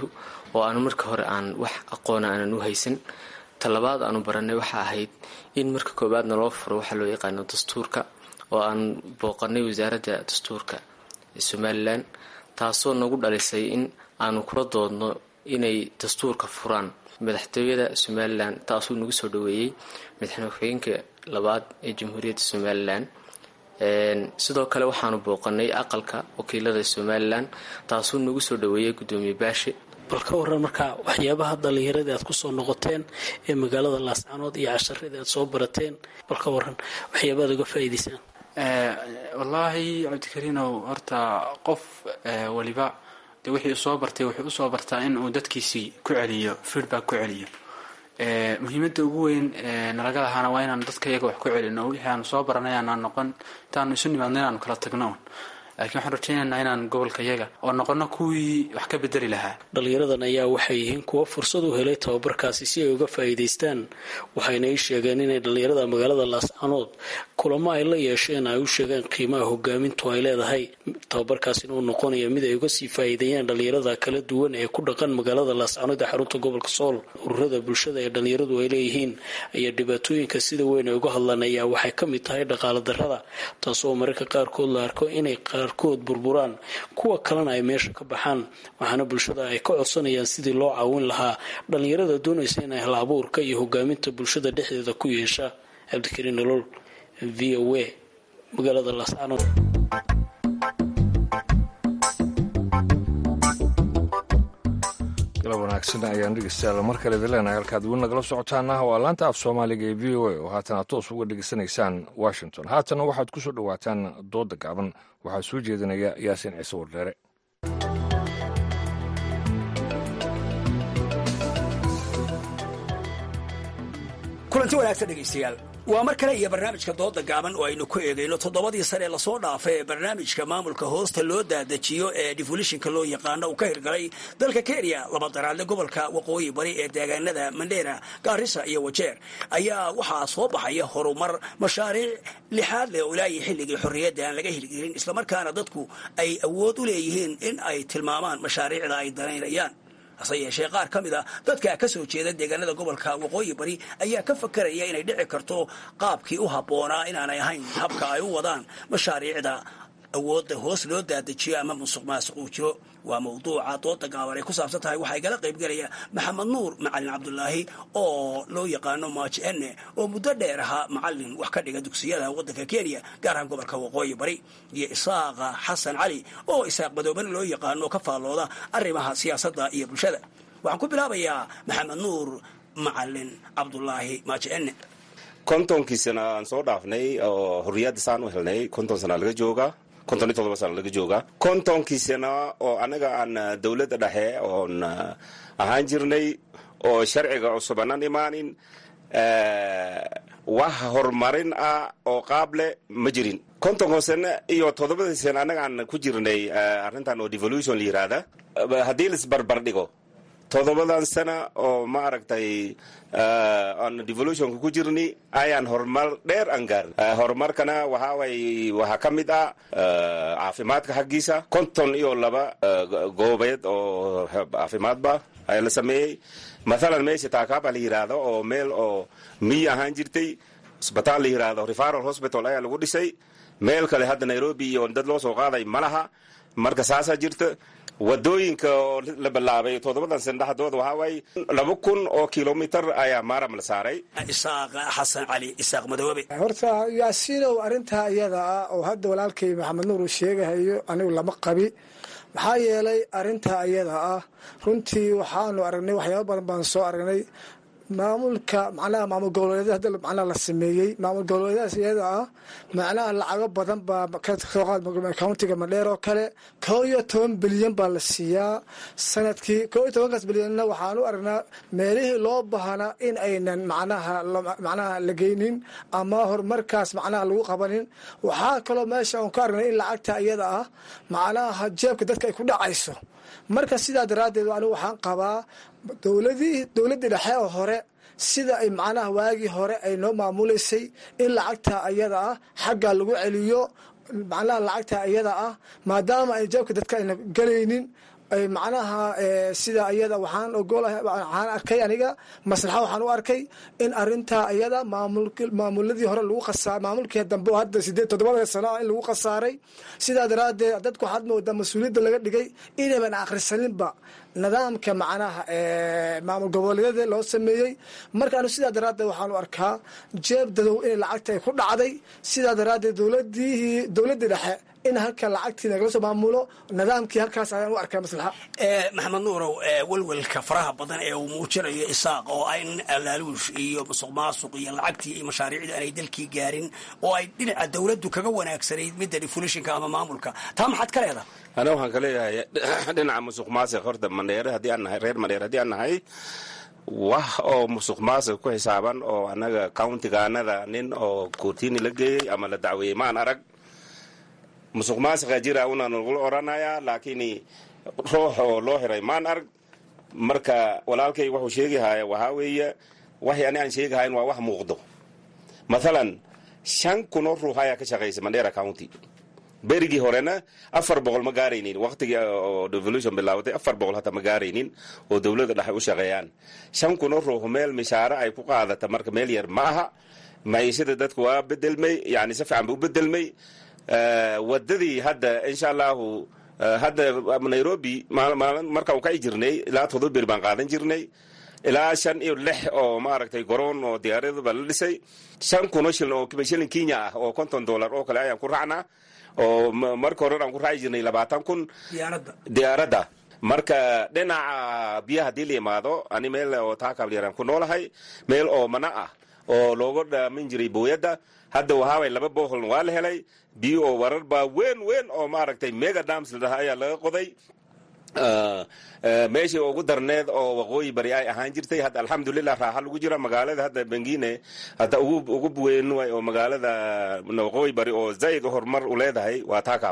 oo aanu marka hore aan wax aqoona aanan u haysan talabaad aanu baranay waxa ahayd in marka koowaadna loo furo waxaa loo yaqaano dastuurka oo aan booqanay wasaaradda dastuurka ee somalilan taasoo nagu dhalisay in aanu kula doodno inay dastuurka furaan madaxtooyada somalilan taasuu nagu soo dhaweeyey madaxweyne ku-xigeenka labaad ee jamhuuriyadda somalilan sidoo kale waxaanu booqanay aqalka wakiilada somalilan taasuu nagu soo dhaweeyey gudoomiye baashe bal ka waran markaa waxyaabaha dhallinyaradii aad kusoo noqoteen ee magaalada laascaanood iyo casharadii aad soo barateen bal ka waran waxyaabaad uga faa'iidaysaan wallaahi cabdikariinow horta qof waliba dee wixii usoo bartay wuxuu usoo bartaa in uu dadkiisii ku celiyo feedback ku celiyo muhiimada ugu weyn nalaga lahaana waa inaanu dadka iyaga wax ku celino wixii aanu soo baranay aanaan noqon intaanu isu nimaadno inaanu kala tagno un laakiin waxaan rajaynaynaa inaan gobolka yaga oo noqono kuwii wax ka bedeli lahaa dhallinyaradan ayaa waxay yihiin kuwo fursad u helay tababarkaasi si ay uga faa'iidaystaan waxayna ii sheegeen inay dhallinyarada magaalada laascaanood kulamo ay la yeesheen ay u sheegeen qiimaha hogaamintu ay leedahay tababarkaasina uu noqonaya mid ay uga sii faa'iideeyaan dhallinyarada kala duwan ee ku dhaqan magaalada laascaanood ee xarunta gobolka sool ururada bulshada ee dhallinyaradu ay leeyihiin ayaa dhibaatooyinka sida weyn ay uga hadlaan ayaa waxay ka mid tahay dhaqaala darrada taasoo mararka qaarkood la arko inay qaarkood burburaan kuwa kalena ay meesha ka baxaan waxaana bulshada ay ka codsanayaan sidii loo caawin lahaa dhallinyarada doonaysa inay hal abuurka iyo hogaaminta bulshada dhexdeeda ku yeesha cabdikariin nolol v o a magaalada laascaanood galab wanaagsan ayaan dhegeystayaal mar kale idin leenahay halkaad weli nagala socotaana waa laanta af soomaaliga ee v o a oo haatan aad toos uga dhegeysanaysaan washington haatana waxaad ku soo dhowaataan dooda gaaban waxaa soo jeedinaya yaasiin ciise wardheere kulanti wanaagsan dhegaystayaal waa mar kale iyo barnaamijka dooda gaaban oo aynu ku eegayno toddobadii sane ee lasoo dhaafay ee barnaamijka maamulka hoosta loo daadajiyo ee defolishinka loo yaqaano uu ka hirgalay dalka kenya laba daraadle gobolka waqooyi bari ee deegaanada mandheera gaarisa iyo wajeer ayaa waxaa soo baxaya horumar mashaariic lixaad leh oo ilaayi xilligii xorriyadda aan laga hirgelin islamarkaana dadku ay awood u leeyihiin in ay tilmaamaan mashaariicda ay danaynayaan hase yeeshee qaar ka mid a dadka ka soo jeeda deegaanada gobolka waqooyi bari ayaa ka fakaraya inay dhici karto qaabkii u habboonaa inaanay ahayn habka ay u wadaan mashaariicda awoodda hoos loo daadajiyo ama musuq maasuq uu jiro waa mawduuca dooda gaaban ay ku saabsan tahay waxaa igala qaybgelaya maxamed nuur macalin cabdulaahi oo loo yaqaano maaji enne oo muddo dheer ahaa macalin wax ka dhiga dugsiyada waddanka kenya gaar ahaan gobolka waqooyi bari iyo isaaqa xasan cali oo isaaq madoobana loo yaqaano oo ka faallooda arrimaha siyaasadda iyo bulshada waxaan ku bilaabayaa maxamed nuur macalin cabdulaahi maaji enne kontonkii sana aan soo dhaafnay oo xorriyadda saan u helnay konton sana laga joogaa konton iyo todoba sana laga joogaa kontonkii sana oo annaga aan dowladda dhexe oon ahaan jirnay oo sharciga cusub aanan imaanin wax horumarin ah oo qaab leh ma jirin kontonka sane iyo toddobadii sane annaga aan ku jirnay arrintan oo devolution la yiraahda haddii laisbarbar dhigo toddobadan sana oo ma aragtay aan devolutionka ku jirni ayaan horumar dheer aan gaarin horumarkana waxaa way waxaa ka mid ah caafimaadka xaggiisa konton iyo laba goobeed oo caafimaadba ayaa la sameeyey mathalan meesha taakaaba la yidhaahdo oo meel oo miyi ahaan jirtay isbitaal la yidhaahdo referal hospital ayaa lagu dhisay meel kale hadda nairobi iyo dad loo soo qaaday ma laha marka saasaa jirta wadooyinka oo la bilaabay toddobadan sana dhexdooda waxaa waaye laba kun oo kilomitar ayaa maaram la saaray isaaq xasan cali isaaq madoobe horta yaasiinow arrintaa iyada ah oo hadda walaalkay maxamed nuur uu sheegahayo anigu lama qabi maxaa yeelay arrintaa iyada ah runtii waxaanu aragnay waxyaaba badan baan soo aragnay maamulka macnaha maamul goboleedyada hadda macnaha la sameeyey maamul goboleedyadaas iyada ah macnaha lacago badan baa kasoo qaad countiga madheer oo kale koo iyo toban bilyan baa la siiyaa sanadkii koo iyo tobankaas bilyanna waxaan u aragnaa meelihii loo baahnaa in aynan macnaha macnaha la geynin ama horumarkaas macnaha lagu qabanin waxaa kaloo meesha aan ka aragnay in lacagta iyada ah macnaha jeebka dadka ay ku dhacayso marka sidaa daraaddeed anigu waxaan qabaa dowladii dowladdii dhexe oo hore sida ay macnaha waagii hore ay noo maamuleysay in lacagta iyada ah xagga lagu celiyo macnaha lacagta iyada ah maadaama ay jeebka dadka ayna gelaynin ay macnaha sida ayada waxaan ogolahay waxaan arkay aniga maslaxa waxaan u arkay in arintaa ayada maamuladii hore lagu khasaar maamulkii dambe oo hadda sideed toddobada sano in lagu khasaaray sidaa daraaddeed dadku waxaad moodaa mas-uuliyadda laga dhigay inayban akhrisaninba nidaamka macnaha maamul goboleedyada loo sameeyey markaanu sidaa daraaddeed waxaanu arkaa jeeb dadow inay lacagta ay ku dhacday sidaa daraaddeed dowladii dowladdii dhexe in halka lacagtii nagala soo maamulo nidaamkii halkaas ayaan u arkaa maslaxa maxamed nuurow welwelka faraha badan ee uu muujinayo isaaq oo in alaaluush iyo musuq maasuq iyo lacagtii iyo mashaariicdii aanay dalkii gaarin oo ay dhinaca dowladdu kaga wanaagsanayd midda defulishinka ama maamulka taa maxaad ka leedaha ana waxaan ka leeyahay dhinaca musuq maasiq horta mandheere haddii aan nahay reer mandheere haddii aan nahay wax oo musuq maasiq ku xisaaban oo annaga countigaanada nin oo koortiini la geeyey ama la dacweeyey maan arag musuq maasiqa jira una nagula oranayaa laakiin ruux oo loo xiray maan arg marka walaalkay wuxuu sheegahaya waxaa weeye waxay ani aan sheegahayn waa wax muuqdo mathalan shan kunoo ruux ayaa ka shaqaysa mandera county berigii horena afar boqol ma gaaraynin waqtigii oo devolution bilaawatay afar boqol hata ma gaaraynin oo dowladda dhexe u shaqeeyaan shan kunoo ruux meel mishaare ay ku qaadata marka meel yar ma aha maciishada dadku waa bedelmay yani si fiican ba u bedelmay wadadii hadda insha allahu hadda nairobi marka u kaci jirnay ilaa todoba beri baan qaadan jirnay ilaa shan iyo lix oo maaragtay garoon oo diyaaradaba la dhisay shan kunoo shilin oo shilin kenya ah oo konton dollar oo kale ayaan ku raacnaa oo marka hore aan ku raaci jirnay labaatan kun diyaaradda marka dhinaca biyaha haddii la yimaado ani meel oo taakablyaran ku noolahay meel oo mana ah oo looga dhaamin jiray booyadda hadda wahaaway laba booholna waa la helay biyo oo warar baa weyn weyn oo maaragtay mega dams la dhaha ayaa laga qoday meeshii ugu darneed oo waqooyi bari ay ahaan jirtay hadda alxamdulilah raaxa lagu jira magaalada hadda bengine hadda ugu weyn way oo magaalada waqooyi bari oo zaid horumar u leedahay waa taakaab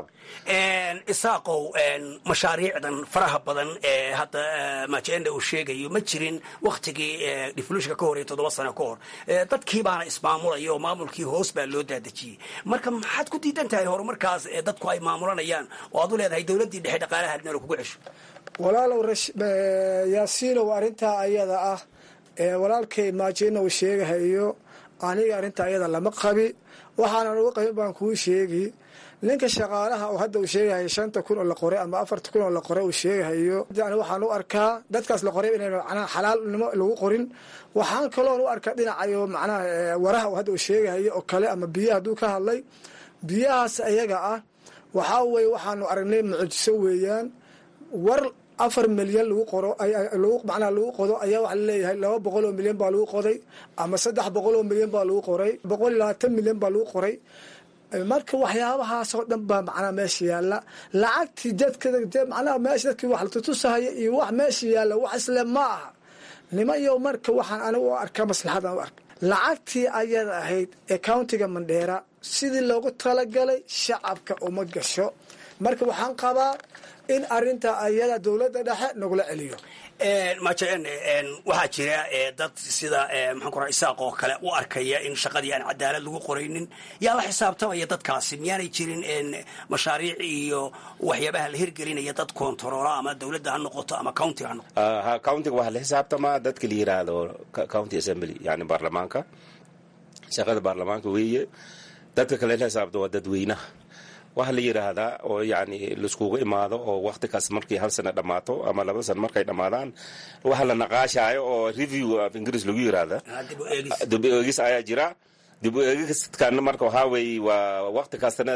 isaaqow mashaariicdan faraha badan ee hadda majenda uu sheegayo ma jirin waktigii devolutionka ka hor iyo toddoba sano ka hor dadkii baana ismaamulaya oo maamulkii hoos baa loo daadejiyey marka maxaad ku diidan tahay horumarkaas ee dadku ay maamulanayaan oo aad u leedahay dowladdii dhexe dhaqaalaha adnalo kugu cesho walaalow yaasiinow arrintaa ayada ah ee walaalkay maajina uu sheegahayo aniga arrintaa ayada lama qabi waxaanan uga qabin baan kuu sheegi ninka shaqaalaha oo hadda uu sheegahayo shanta kun oo la qoray ama afarta kun oo la qoray uu sheegahayo ani waxaan u arkaa dadkaas la qoray inayna macnaha xalaalnimo lagu qorin waxaan kaloon u arkaa dhinacayo macnaha waraha hadda uu sheegahayo oo kale ama biyaha hadduu ka hadlay biyahaas ayaga ah waxaa weye waxaanu aragnay mucjiso weeyaan war afar milyan lagu qoro macnaha lagu qodo ayaa waxaa laleeyahay laba boqol oo milyan baa lagu qoday ama saddex boqol oo milyan baa lagu qoray boqol iyo labaatan milyan baa lagu qoray marka waxyaabahaasoo dhan baa macnaha meesha yaalla lacagtii dadka macnaha meesha dadkii wax latutusahaya iyo wax meesha yaalla wax isle ma aha nimayo marka waxaan anigu u arkaa maslaxadan u arka lacagtii ayada ahayd ee countiga mandheera sidii loogu talagalay shacabka uma gasho marka waxaan qabaa in arinta ayada dowladda dhexe nagula celiyo majen waxaa jira dad sida maxaan ku raa isaaq oo kale u arkaya in shaqadii aan cadaalad lagu qoraynin yaa la xisaabtamaya dadkaasi miyaanay jirin mashaariic iyo waxyaabaha la hirgelinaya dad kontaroola ama dowladda ha noqoto ama county ha noqoto ha countiga waxaa la xisaabtamaa dadka la yiraahdo county assembly yani baarlamaanka shaqada baarlamaanka weeye dadka kale la xisaabta waa dadweynaha waxa la yidhaahdaa oo yani laiskugu imaado oo wakti kaas markii hal sana dhammaato ama laba sana markay dhammaadaan waxa la naqaashaayo oo review af ingiriis lagu yiraahda dib u eegis ayaa jira dib u eegiskan marka waxaa weeye waa wakti kaastana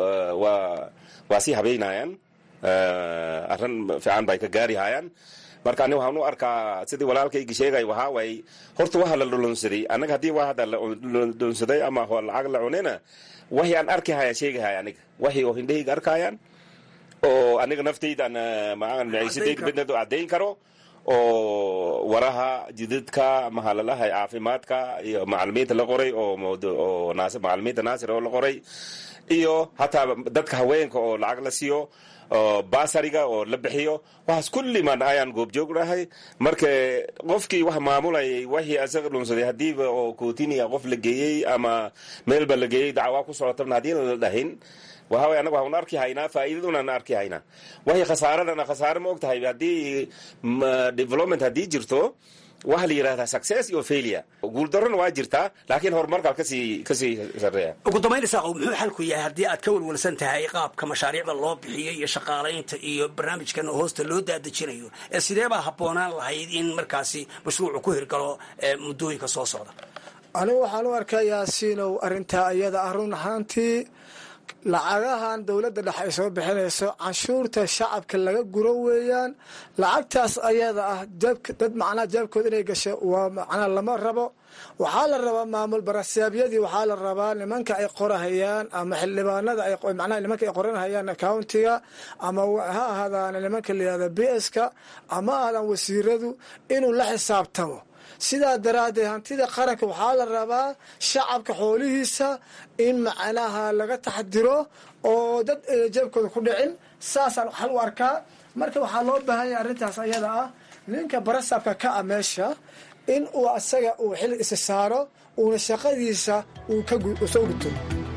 waa waa sii habeynayaan arrin fiican bay ka gaarihayaan marka ani waxaan u arkaa sidii walaalkaygi sheegay waxaa waaye horta waxa la dhulunsaday annaga haddii waa hadda la dhulunsaday ama lacag la cunina waxii aan arki haya sheegahaya aniga waxii oo hindhahayga arkayaan oo aniga naftaydan maciisadayda caddayn karo oo waraha jidadka mahalalaha caafimaadka iyo macalimiinta la qoray oo macalimiinta naasir oo la qoray iyo hataa dadka haweenka oo lacag la siiyo basariga oo la bixiyo waxaas kulliman ayaan goobjoog dhahay marka qofkii wax maamulayay waxii asaga dhunsaday hadiiba oo kootiniya qof la geeyey ama meelba la geeyey dacwaa ku socotabna haddii la dhahin waxa way anagu waxaan arki haynaa faa'iidadunaan arki haynaa waxay khasaaradana khasaare ma og tahay haddii development haddii jirto waxaa la yidhahdaa success iyo failure guuldarrona waa jirtaa laakiin horumarkaa kasii kasii sarreeya ugu dambayn isaaqow muxuu xalku yahay haddii aad ka walwalsan tahay qaabka mashaariicda loo bixiyo iyo shaqaalaynta iyo barnaamijkan hoosta loo daadejinayo ee sidee baa habboonaan lahayd in markaasi mashruucu ku hirgalo muddooyinka soo socda anigu waxaan u arkaa yaasiinow arrintaa iyada ah run ahaantii lacagahan dowladda dhexe ay soo bixinayso canshuurta shacabka laga guro weeyaan lacagtaas ayada ah dad macnaha jeebkooda inay gasho waa macnaha lama rabo waxaa la rabaa maamul barasaabyadii waxaa la rabaa nimanka ay qorahayaan ama xildhibaanada macnaha nimanka ay qoranhayaan accountiga ama ha ahaadaan nimanka layihahda b ska ama ahaadaan wasiiradu inuu la xisaabtamo sidaa daraaddeed hantida qaranka waxaa la rabaa shacabka xoolihiisa in macnaha laga taxdiro oo dad jeebkooda ku dhicin saasaan waxaan u arkaa marka waxaa loo baahan yahay arrintaas ayada ah ninka barasabka ka a meesha in uu asaga uu xil isa saaro uuna shaqadiisa uu soo guto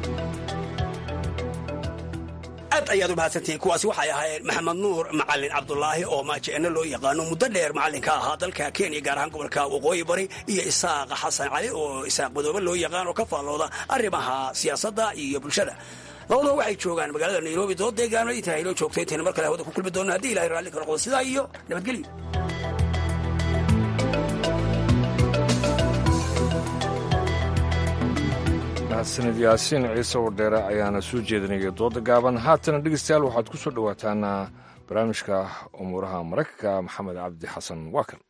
aad ayaad u mahadsantihiin kuwaasi waxay ahaayeen maxamed nuur macalin cabdulaahi oo maajeeno loo yaqaano muddo dheer macalin ka ahaa dalka kenya gaar ahaan gobolka waqooyi bari iyo isaaqa xasan cali oo isaaq madoobe loo yaqaan oo ka faallooda arrimaha siyaasadda iyo bulshada labadaba waxay joogaan magaalada nairobi dood deegaano intaa inoo joogto intayna mar kale hawada ku kulmi doona haddii ilahay raalli ka noqdo sidaa iyo nabadgelyo mahadsanid yaasiin ciise wardheere ayaana soo jeedinaya dooda gaaban haatana dhegeystayaal waxaad ku soo dhowaataan barnaamijka umuuraha maraykanka maxamed cabdi xasan waa kan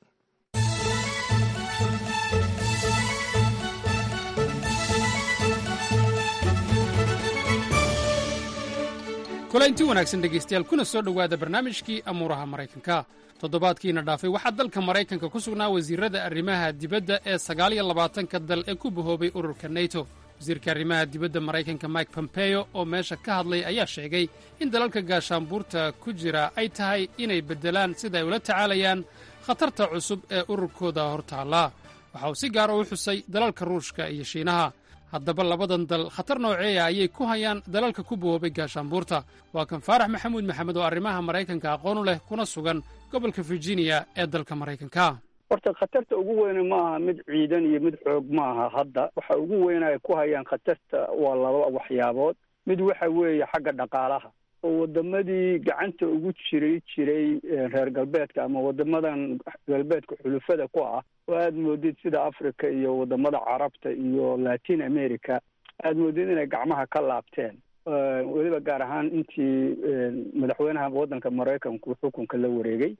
kulaynti wanaagsan dhegaystayaal kuna soo dhowaada barnaamijkii amuuraha maraykanka toddobaadkiina dhaafay waxaa dalka maraykanka ku sugnaa wasiirada arrimaha dibadda ee sagaaliyo labaatanka dal ee ku bahoobay ururka neto wasiirka arrimaha dibadda maraykanka mike pompeo oo meesha ka hadlay ayaa sheegay in dalalka gaashaanbuurta ku jira ay tahay inay beddelaan sida ay ula tacaalayaan khatarta cusub ee ururkooda hortaalla waxa uu si gaara u xusay dalalka ruushka iyo shiinaha haddaba labadan dal khatar nooceeya ayay ku hayaan dalalka ku bahoobay gaashaanbuurta waa kan faarax maxamuud maxamed oo arrimaha maraykanka aqoon u leh kuna sugan gobolka virginia ee dalka maraykanka horta khatarta ugu weyne ma aha mid ciidan iyo mid xoog ma aha hadda waxa ugu weyn ay ku hayaan khatarta waa laba waxyaabood mid waxa weeye xagga dhaqaalaha oo wadamadii gacanta ugu jiray jiray reer galbeedka ama wadamadan galbeedka xulufada ku ah oo aada moodid sida africa iyo wadamada carabta iyo latin america aada moodid inay gacmaha ka laabteen weliba gaar ahaan intii madaxweynaha waddanka maraykanku xukunka la wareegay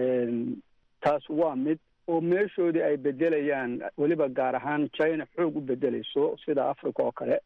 taas waa mid oo meeshoodii ay bedelayaan weliba gaar ahaan china xoog u bedelayso sida africa oo kale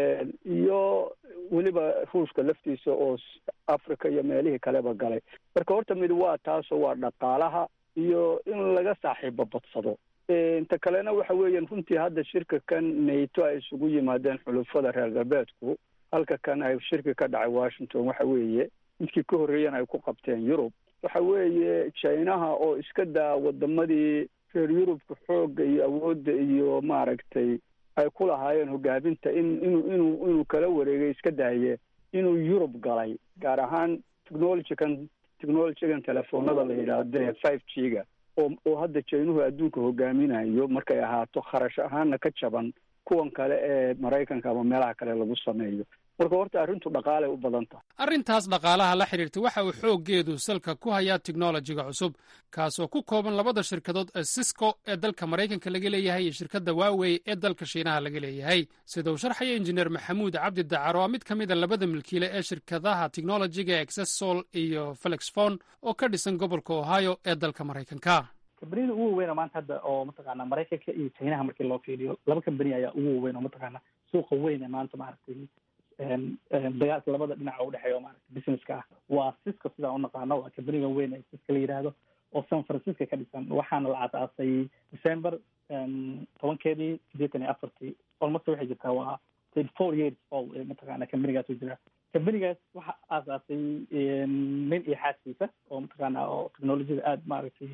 iyo weliba ruushka laftiisa oo africa iyo meelihii kaleba galay marka horta mid waa taasoo waa dhaqaalaha iyo in laga saaxiibo badsado inta kalena waxa weeyaan runtii hadda shirka kan nato ay isugu yimaadeen xulufada reer galbeedku halka kan ay shirka ka dhacay washington waxa weeye midkii ka horreeyana ay ku qabteen yurub waxa weeye chinaha oo iska daa wadamadii reer yurubka xoogga iyo awoodda iyo maaragtay ay ku lahaayeen hogaaminta in inuu inuu inuu kala wareegay iska daaye inuu yurub galay gaar ahaan technologykan technologygan telefoonada la yidhaahdo five g ga oo oo hadda jaynuhu adduunka hogaaminayo markay ahaato kharash ahaanna ka jaban kuwan kale ee maraykanka ama meelaha kale lagu sameeyo marka horta arrintu dhaqaalay u badan tahay arrintaas dhaqaalaha la xidhiirta waxa uu xooggeedu salka ku hayaa tiknolojiga cusub kaasoo ku kooban labada shirkadood ee sisco ee dalka maraykanka laga leeyahay iyo shirkadda waawey ee dalka shiinaha laga leeyahay sida uu sharxaya injineer maxamuud cabdi dacar oo mid ka mid a labada milkiile ee shirkadaha tiknolojiga exessol iyo felixfon oo ka dhisan gobolka ohio ee dalka maraykanka kambaniyada ugu waweyna maanta hadda oo mataqaana maraykanka iyo chinaha markii loo fiiriyo laba kambani ayaa ugu waweyn oo mataqaana suuqa weyn ee maanta maaragtay dagaalka labada dhinac oo udhexeeya oo maaragtay businesska ah waa cisco sidaan unaqaano waa kambaniga weyn ee cisco la yidhaahdo oo san francisco ka dhisan waxaana la aasaasay december tobankeedii sideetan iyo afartii almost waxay jirtaa waa thirty four years old ee mataqaana kambanigaas u jira kambanigaas waxa aasaasay nin iyo xaaskiisa oo mataqaana oo technologiyada aada maaragtay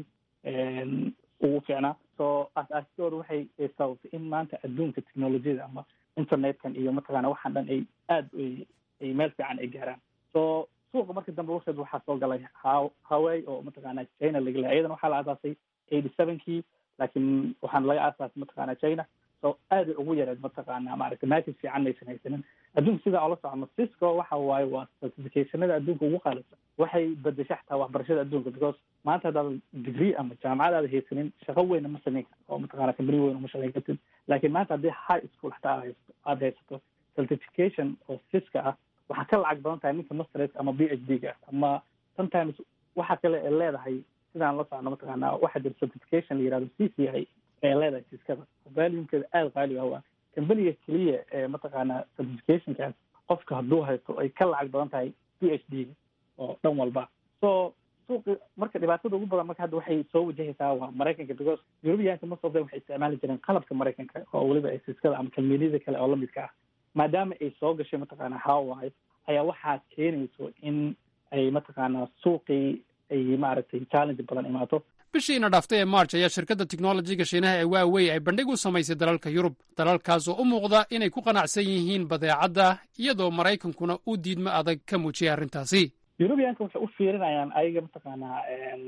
ugu fiicnaa so aas-aasidooda waxay sababtay in maanta adduunka technologiyada ama internetkan iyo mataqaana waxaan dhan ay aada ay meel fiican ay gaaraan so suuqa markii dambe warkeed waxaa soo galay ha haway oo mataqaana china laga lehay iyadana waxaa la aasaasay eighty sevenkii laakiin waxaana laga aasaasay mataqaana china so aaday ugu yareed mataqaana maaragtay matches fiican maysan haysanin adduunka sidaa ola socono cisco waxa waaye waa certificationada adduunka ugu qaalisan waxay bedesha xataa waxbarashada adduunka because maanta haddaad degree ama jaamacad aada haysanin shaqo weyna ma samayn karto oo mataqana company weyn uma shaqayn kartid laakiin maanta haddii high school xataa aad haysato aada haysato certification oo fiska ah waxaa ka lacag badan tahay ninka masters ama b h d ga ama sometimes waxa kale ee leedahay sidaan la socno mataqaana waxaa jira certification la yihahdo c c i ee leedahay fiskada valuumkeeda aada qaali ah waa companiga keliya ee mataqaana certificationkaas qofka hadduu haysto ay ka lacag badan tahay b h d oo dhan walba so suuqi marka dhibaatada ugu badan marka hadda waxay soo wajahaysaa waa maraykanka because europeanka most of them waxay isticmaali jireen qalabka maraykanka oo weliba ay fiskada ama kalmeedyada kale oo lamidka ah maadaama ay soo gashay mataqaana hawaii ayaa waxaa keenayso in ay mataqaana suuqii ay maaragtay challenge badan imaato bishiina dhaaftay ee march ayaa shirkadda teknolojiga shiinaha ee waawey ay bandhig u samaysay dalalka yurub dalalkaas oo u muuqda inay ku qanacsan yihiin badeecadda iyadoo maraykankuna uu diidmo adag ka muujiyay arrintaasi europeanka waxay u fiirinayaan ayaga mataqaanaa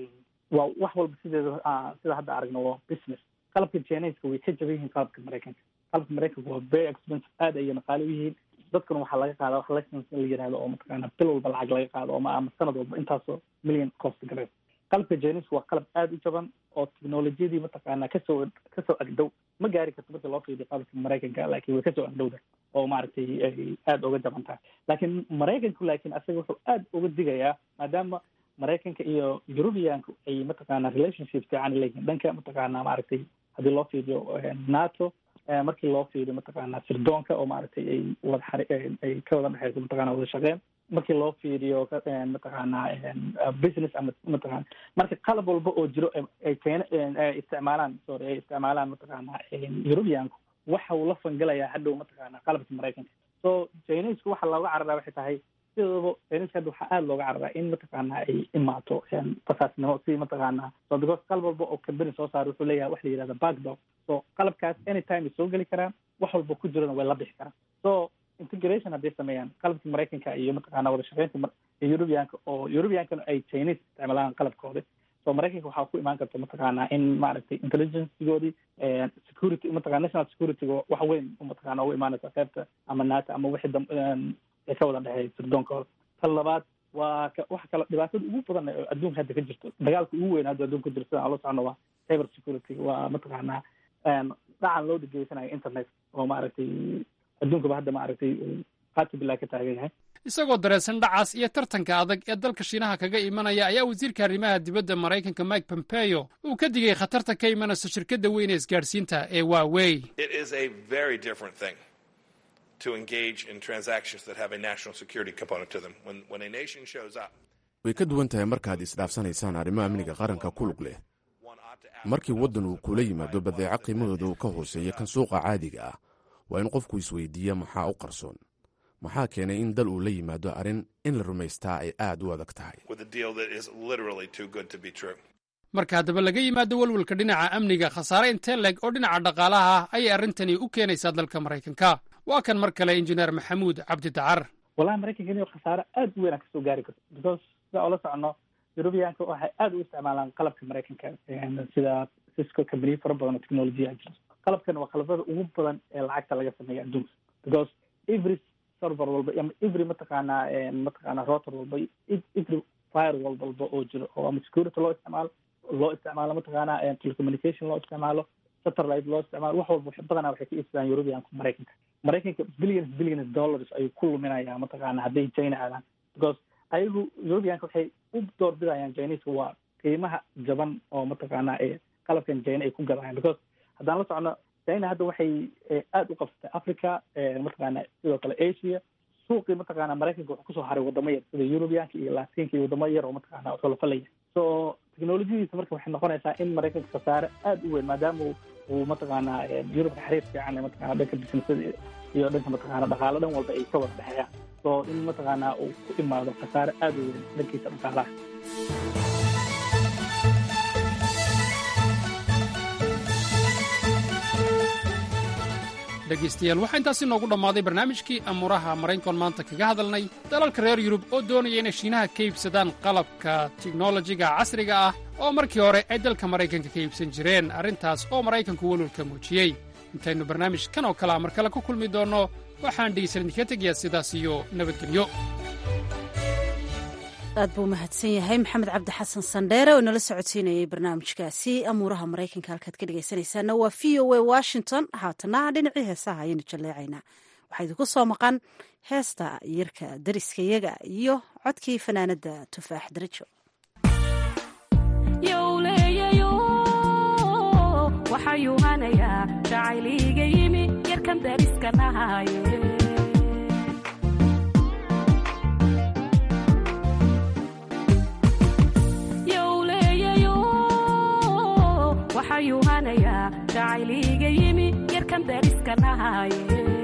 waa wax walba sideeda sida hadda aragno waa business qalabka chinaiska way ka jaban yihiin qalabka maraykanka qalabka maraykanka waa very expensive aad ayay maqaali u yihiin dadkuna waxaa laga qaada wax license in la yihahdo oo mataqaana bil walba lacag laga qaado ama ama sanad walba intaasoo million cost gareed qalabka chinaiska waa qalab aada u jaban oo technolojiyadii mataqaana kasoo kasoo agdhow ma gaari karto marka loo fiiriyo qalabka maraykanka laakiin way kasoo agdhowda oo maaragtay ay aada uga jaban tahay laakiin maraykanku laakiin asaga wuxuu aada uga digayaa maadaama maraykanka iyo europeanku ay mataqaana relationship fiican leeyihiin dhanka mataqaana maaragtay haddii loo fiiriyo nato markii loo fiiriyo mataqaana sirdoonka oo maaragtay ay wada xari ay ka wada dhexeyso mataqana wada shaqeen markii loo fiiriyo mataqaana business ama mataqana marka qalab walba oo jiro ay keena ay isticmaalaan sorry ay isticmaalaan mataqaana europeanku waxa uu la fangalayaa hadhow mataqaana qalabka maraykanka so chinesku waxa looga cararaa waxay tahay sidoodaba chineska hadda waxaa aada looga cararaa in mataqaana ay imaato basaasnimo si mataqaana so because qalab walba oo company soo saara wuxuu leeyahay wax la yihahda backdoor so qalabkaas anytime ay soo geli karaan wax walba ku jirana way la bixi karaan so integration hadday sameeyaan qalabka maraykanka iyo mataqaana wada shaqeynta europeanka oo europeankana ay chinese isticmaalaan qalabkooda so maraykanka waxaa ku imaan karta mataqaana in maaragtay intelligencegoodii security mataqana national securityga wax weyn mataqana ugu imaanaysa qeybta ama nato ama wixii dam ee ka wada dhexeeya sirdoonkooda tan labaad waa waxa kale dhibaatada ugu badan ee adduunka hadda ka jirto dagaalka ugu weyn hadda adduunka ka jirto sidaan la socno waa cyber security waa mataqaana dhacan loo dhigeysanayo internet oo maaragtay adduunkaba hadda maaragtay qaati bilaa ka taagan yahay isagoo dareesan dhacaas iyo tartanka adag ee dalka shiinaha kaga imanaya ayaa wasiirka arrimaha dibadda maraykanka mike pompeo uu ka digay khatarta ka imanaysa shirkadda weyn ee isgaadhsiinta ee waawey to engage in transactions that have a national security component to them. When, when a nation shows up, way ka duwan tahay markaad isdhaafsanaysaan arrimo amniga qaranka ku lug leh markii waddan uu kula yimaado badeeco qiimahooda uu ka hooseeya kan suuqa caadiga ah waa in qofku isweydiiya maxaa u qarsoon maxaa keenay in dal uu la yimaado arrin in la rumaystaa ay aad u adag tahay with a deal that is literally too good to be true. marka haddaba laga yimaado welwelka dhinaca amniga khasaare intee leeg oo dhinaca dhaqaalaha ah ayay arrintani u keenaysaa dalka maraykanka waa kan mar kale injineer maxamuud cabdi dacar wallahi maraykanka inuu khasaare aada u weyn a kasoo gaari karto because sida oola socono europeanka waxay aada u isticmaalaan qalabka maraykanka sida cisco company fara badan oo technolojiya jiro qalabkan waa qalabada ugu badan ee lacagta laga sameeya adduunka because every server walba ama every mataqaana mataqaana router walba every firewall walba oo jiro oo ama security loo isticmaalo loo isticmaalo mataqaana telecommunication loo isticmaalo satellite loo isticmaalo wax walba badanaa waxay ka iibsadaan europeanka maraykanka maraykanka billions billions dollars ayuu ku luminayaa mataqaana hadday china aadaan because ayagu europeanka waxay u doorbidayaan chineska waa qiimaha jaban oo mataqaana ee qalabkan china ay ku gadayaan because haddaan la socno china hadda waxay aada u qabsatay africa mataqaana sidoo kale asia suuqii mataqaana maraykanka wuxuu kusoo haray wadamo yar sida europeanka iyo latinka iyo wadamo yar oo mataqaana xulafalaya so technolojiyadiisa marka waxay noqonaysaa in maraykanka khasaare aada u weyn maadaama uu mataqaana yurubka xiriir fiican mataqana dhanka businessada iyo dhanka mataqaana dhaqaalo dhan walba ay ka wada dhexeeyaan so in mataqaana uu ku imaado khasaare aada u weyn dhankiisa dhaqaalaha dhegaystayaal waxaa intaasi noogu dhammaaday barnaamijkii amuuraha maraynkon maanta kaga hadalnay dalalka reer yurub oo doonaya inay shiinaha ka iibsadaan qalabka tiknolojiga casriga ah oo markii hore ay dalka maraykanka ka iibsan jireen arrintaas oo maraykanku welwalka muujiyey intaynu barnaamij kan oo kalea mar kale ku kulmi doonno waxaan dhegaysan idinka tegayaa sidaas iyo nabadgelyo aad buu mahadsan yahay maxamed cabdi xasan sandheere oo inala socodsiinayay barnaamijkaasi amuuraha maraykanka halkaad ka dhegaysanaysaana waa v o a washington haatana dhinacii heesaha ayaynu jalleecaynaa waxaa idinku soo maqan heesta yarka dariska yaga iyo codkii fanaanadda tufaax darajo waxayuu hanayaa jacayliiga yimi yarkan dariska nahaye waxayuu hanayaa jacayliiga yimi yarkan dariska nahaye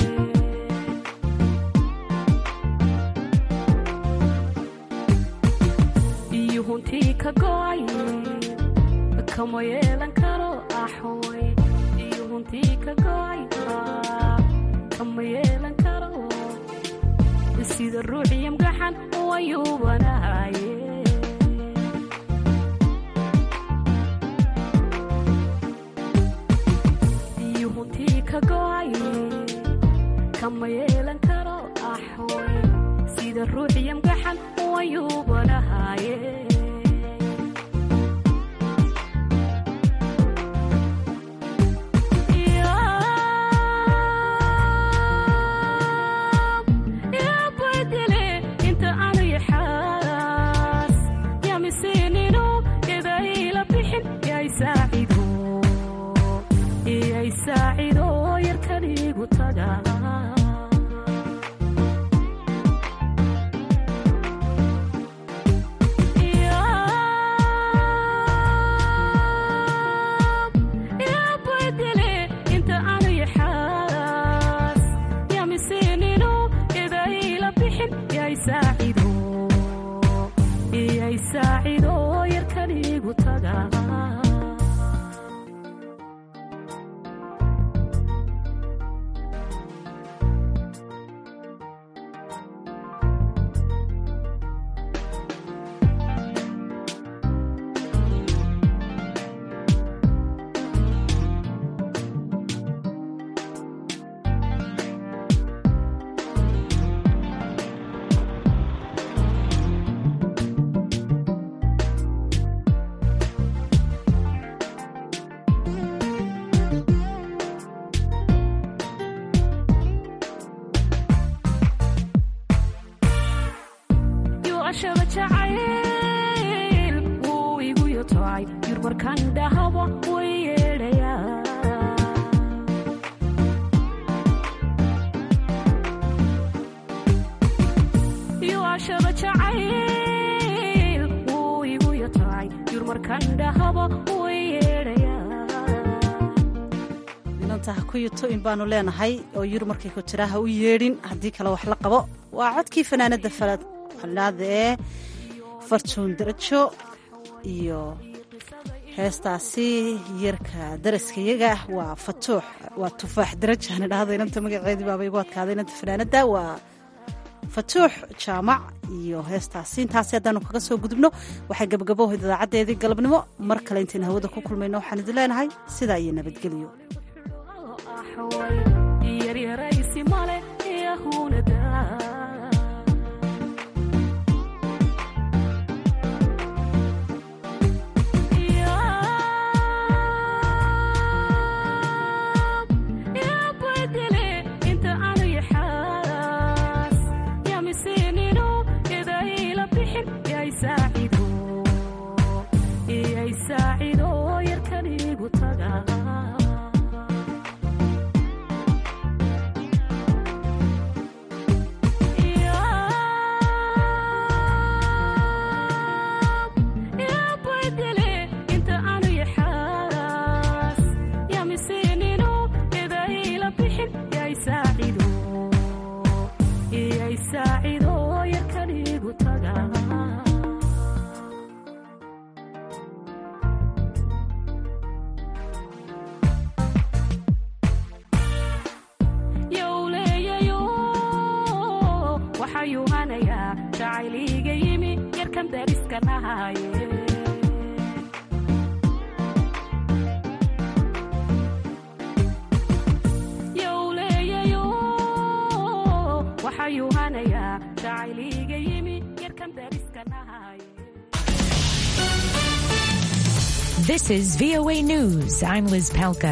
iyo huntii ka go'ay kama yeelan karo axoy iyo huntii ka go'ay kama yeelan karo sida ruuxiya mgaxan wayuubanahaye kama yeelan karo axoy sida ruuxiya mgaxan wayuubanahaye badele inta aanu yaxaas yamisinino idayla bixin yay saacido yay saacido yarkanigu taga badele inta aanu yaxaas yamisinino idayla bixin yay saacido yay saacido yarkanigu taga yuashaba jacayl wuu igu yotocay yur markaan dhahaba way yeedhayaa yuashaba jacayl wuu igu yotocay yur markaan dhahaba way yeedhayaa inanta ha ku yuto in baanu leenahay oo yur markay ku tiraa ha u yeedhin haddii kale wax la qabo waa codkii fanaanadda falad xalaada ee fartuun darajo iyo heestaasi yarka daraskayaga waa fatuux waa tufaax daraja aan idhaahdo inanta magaceedii baaba igu adkaaday inanta fanaanadda waa fatuux jaamac iyo heestaasi intaasi haddaanu kaga soo gudubno waxay gabagabohayd idaacaddeedii galabnimo mar kale intaynu hawada ku kulmayno waxaan idin leenahay sidaa iyo nabadgelyo yaryaraysi male yahunada badele inta aanu yaxaas yamisinino idayla bixin yay saacido yay saacido yarkanigu taga dariska nahaye yowleeyayo waxayuu hanayaa jacayliiga yimi yarkan dariska nahaye This is VOA News. I'm Liz Palka.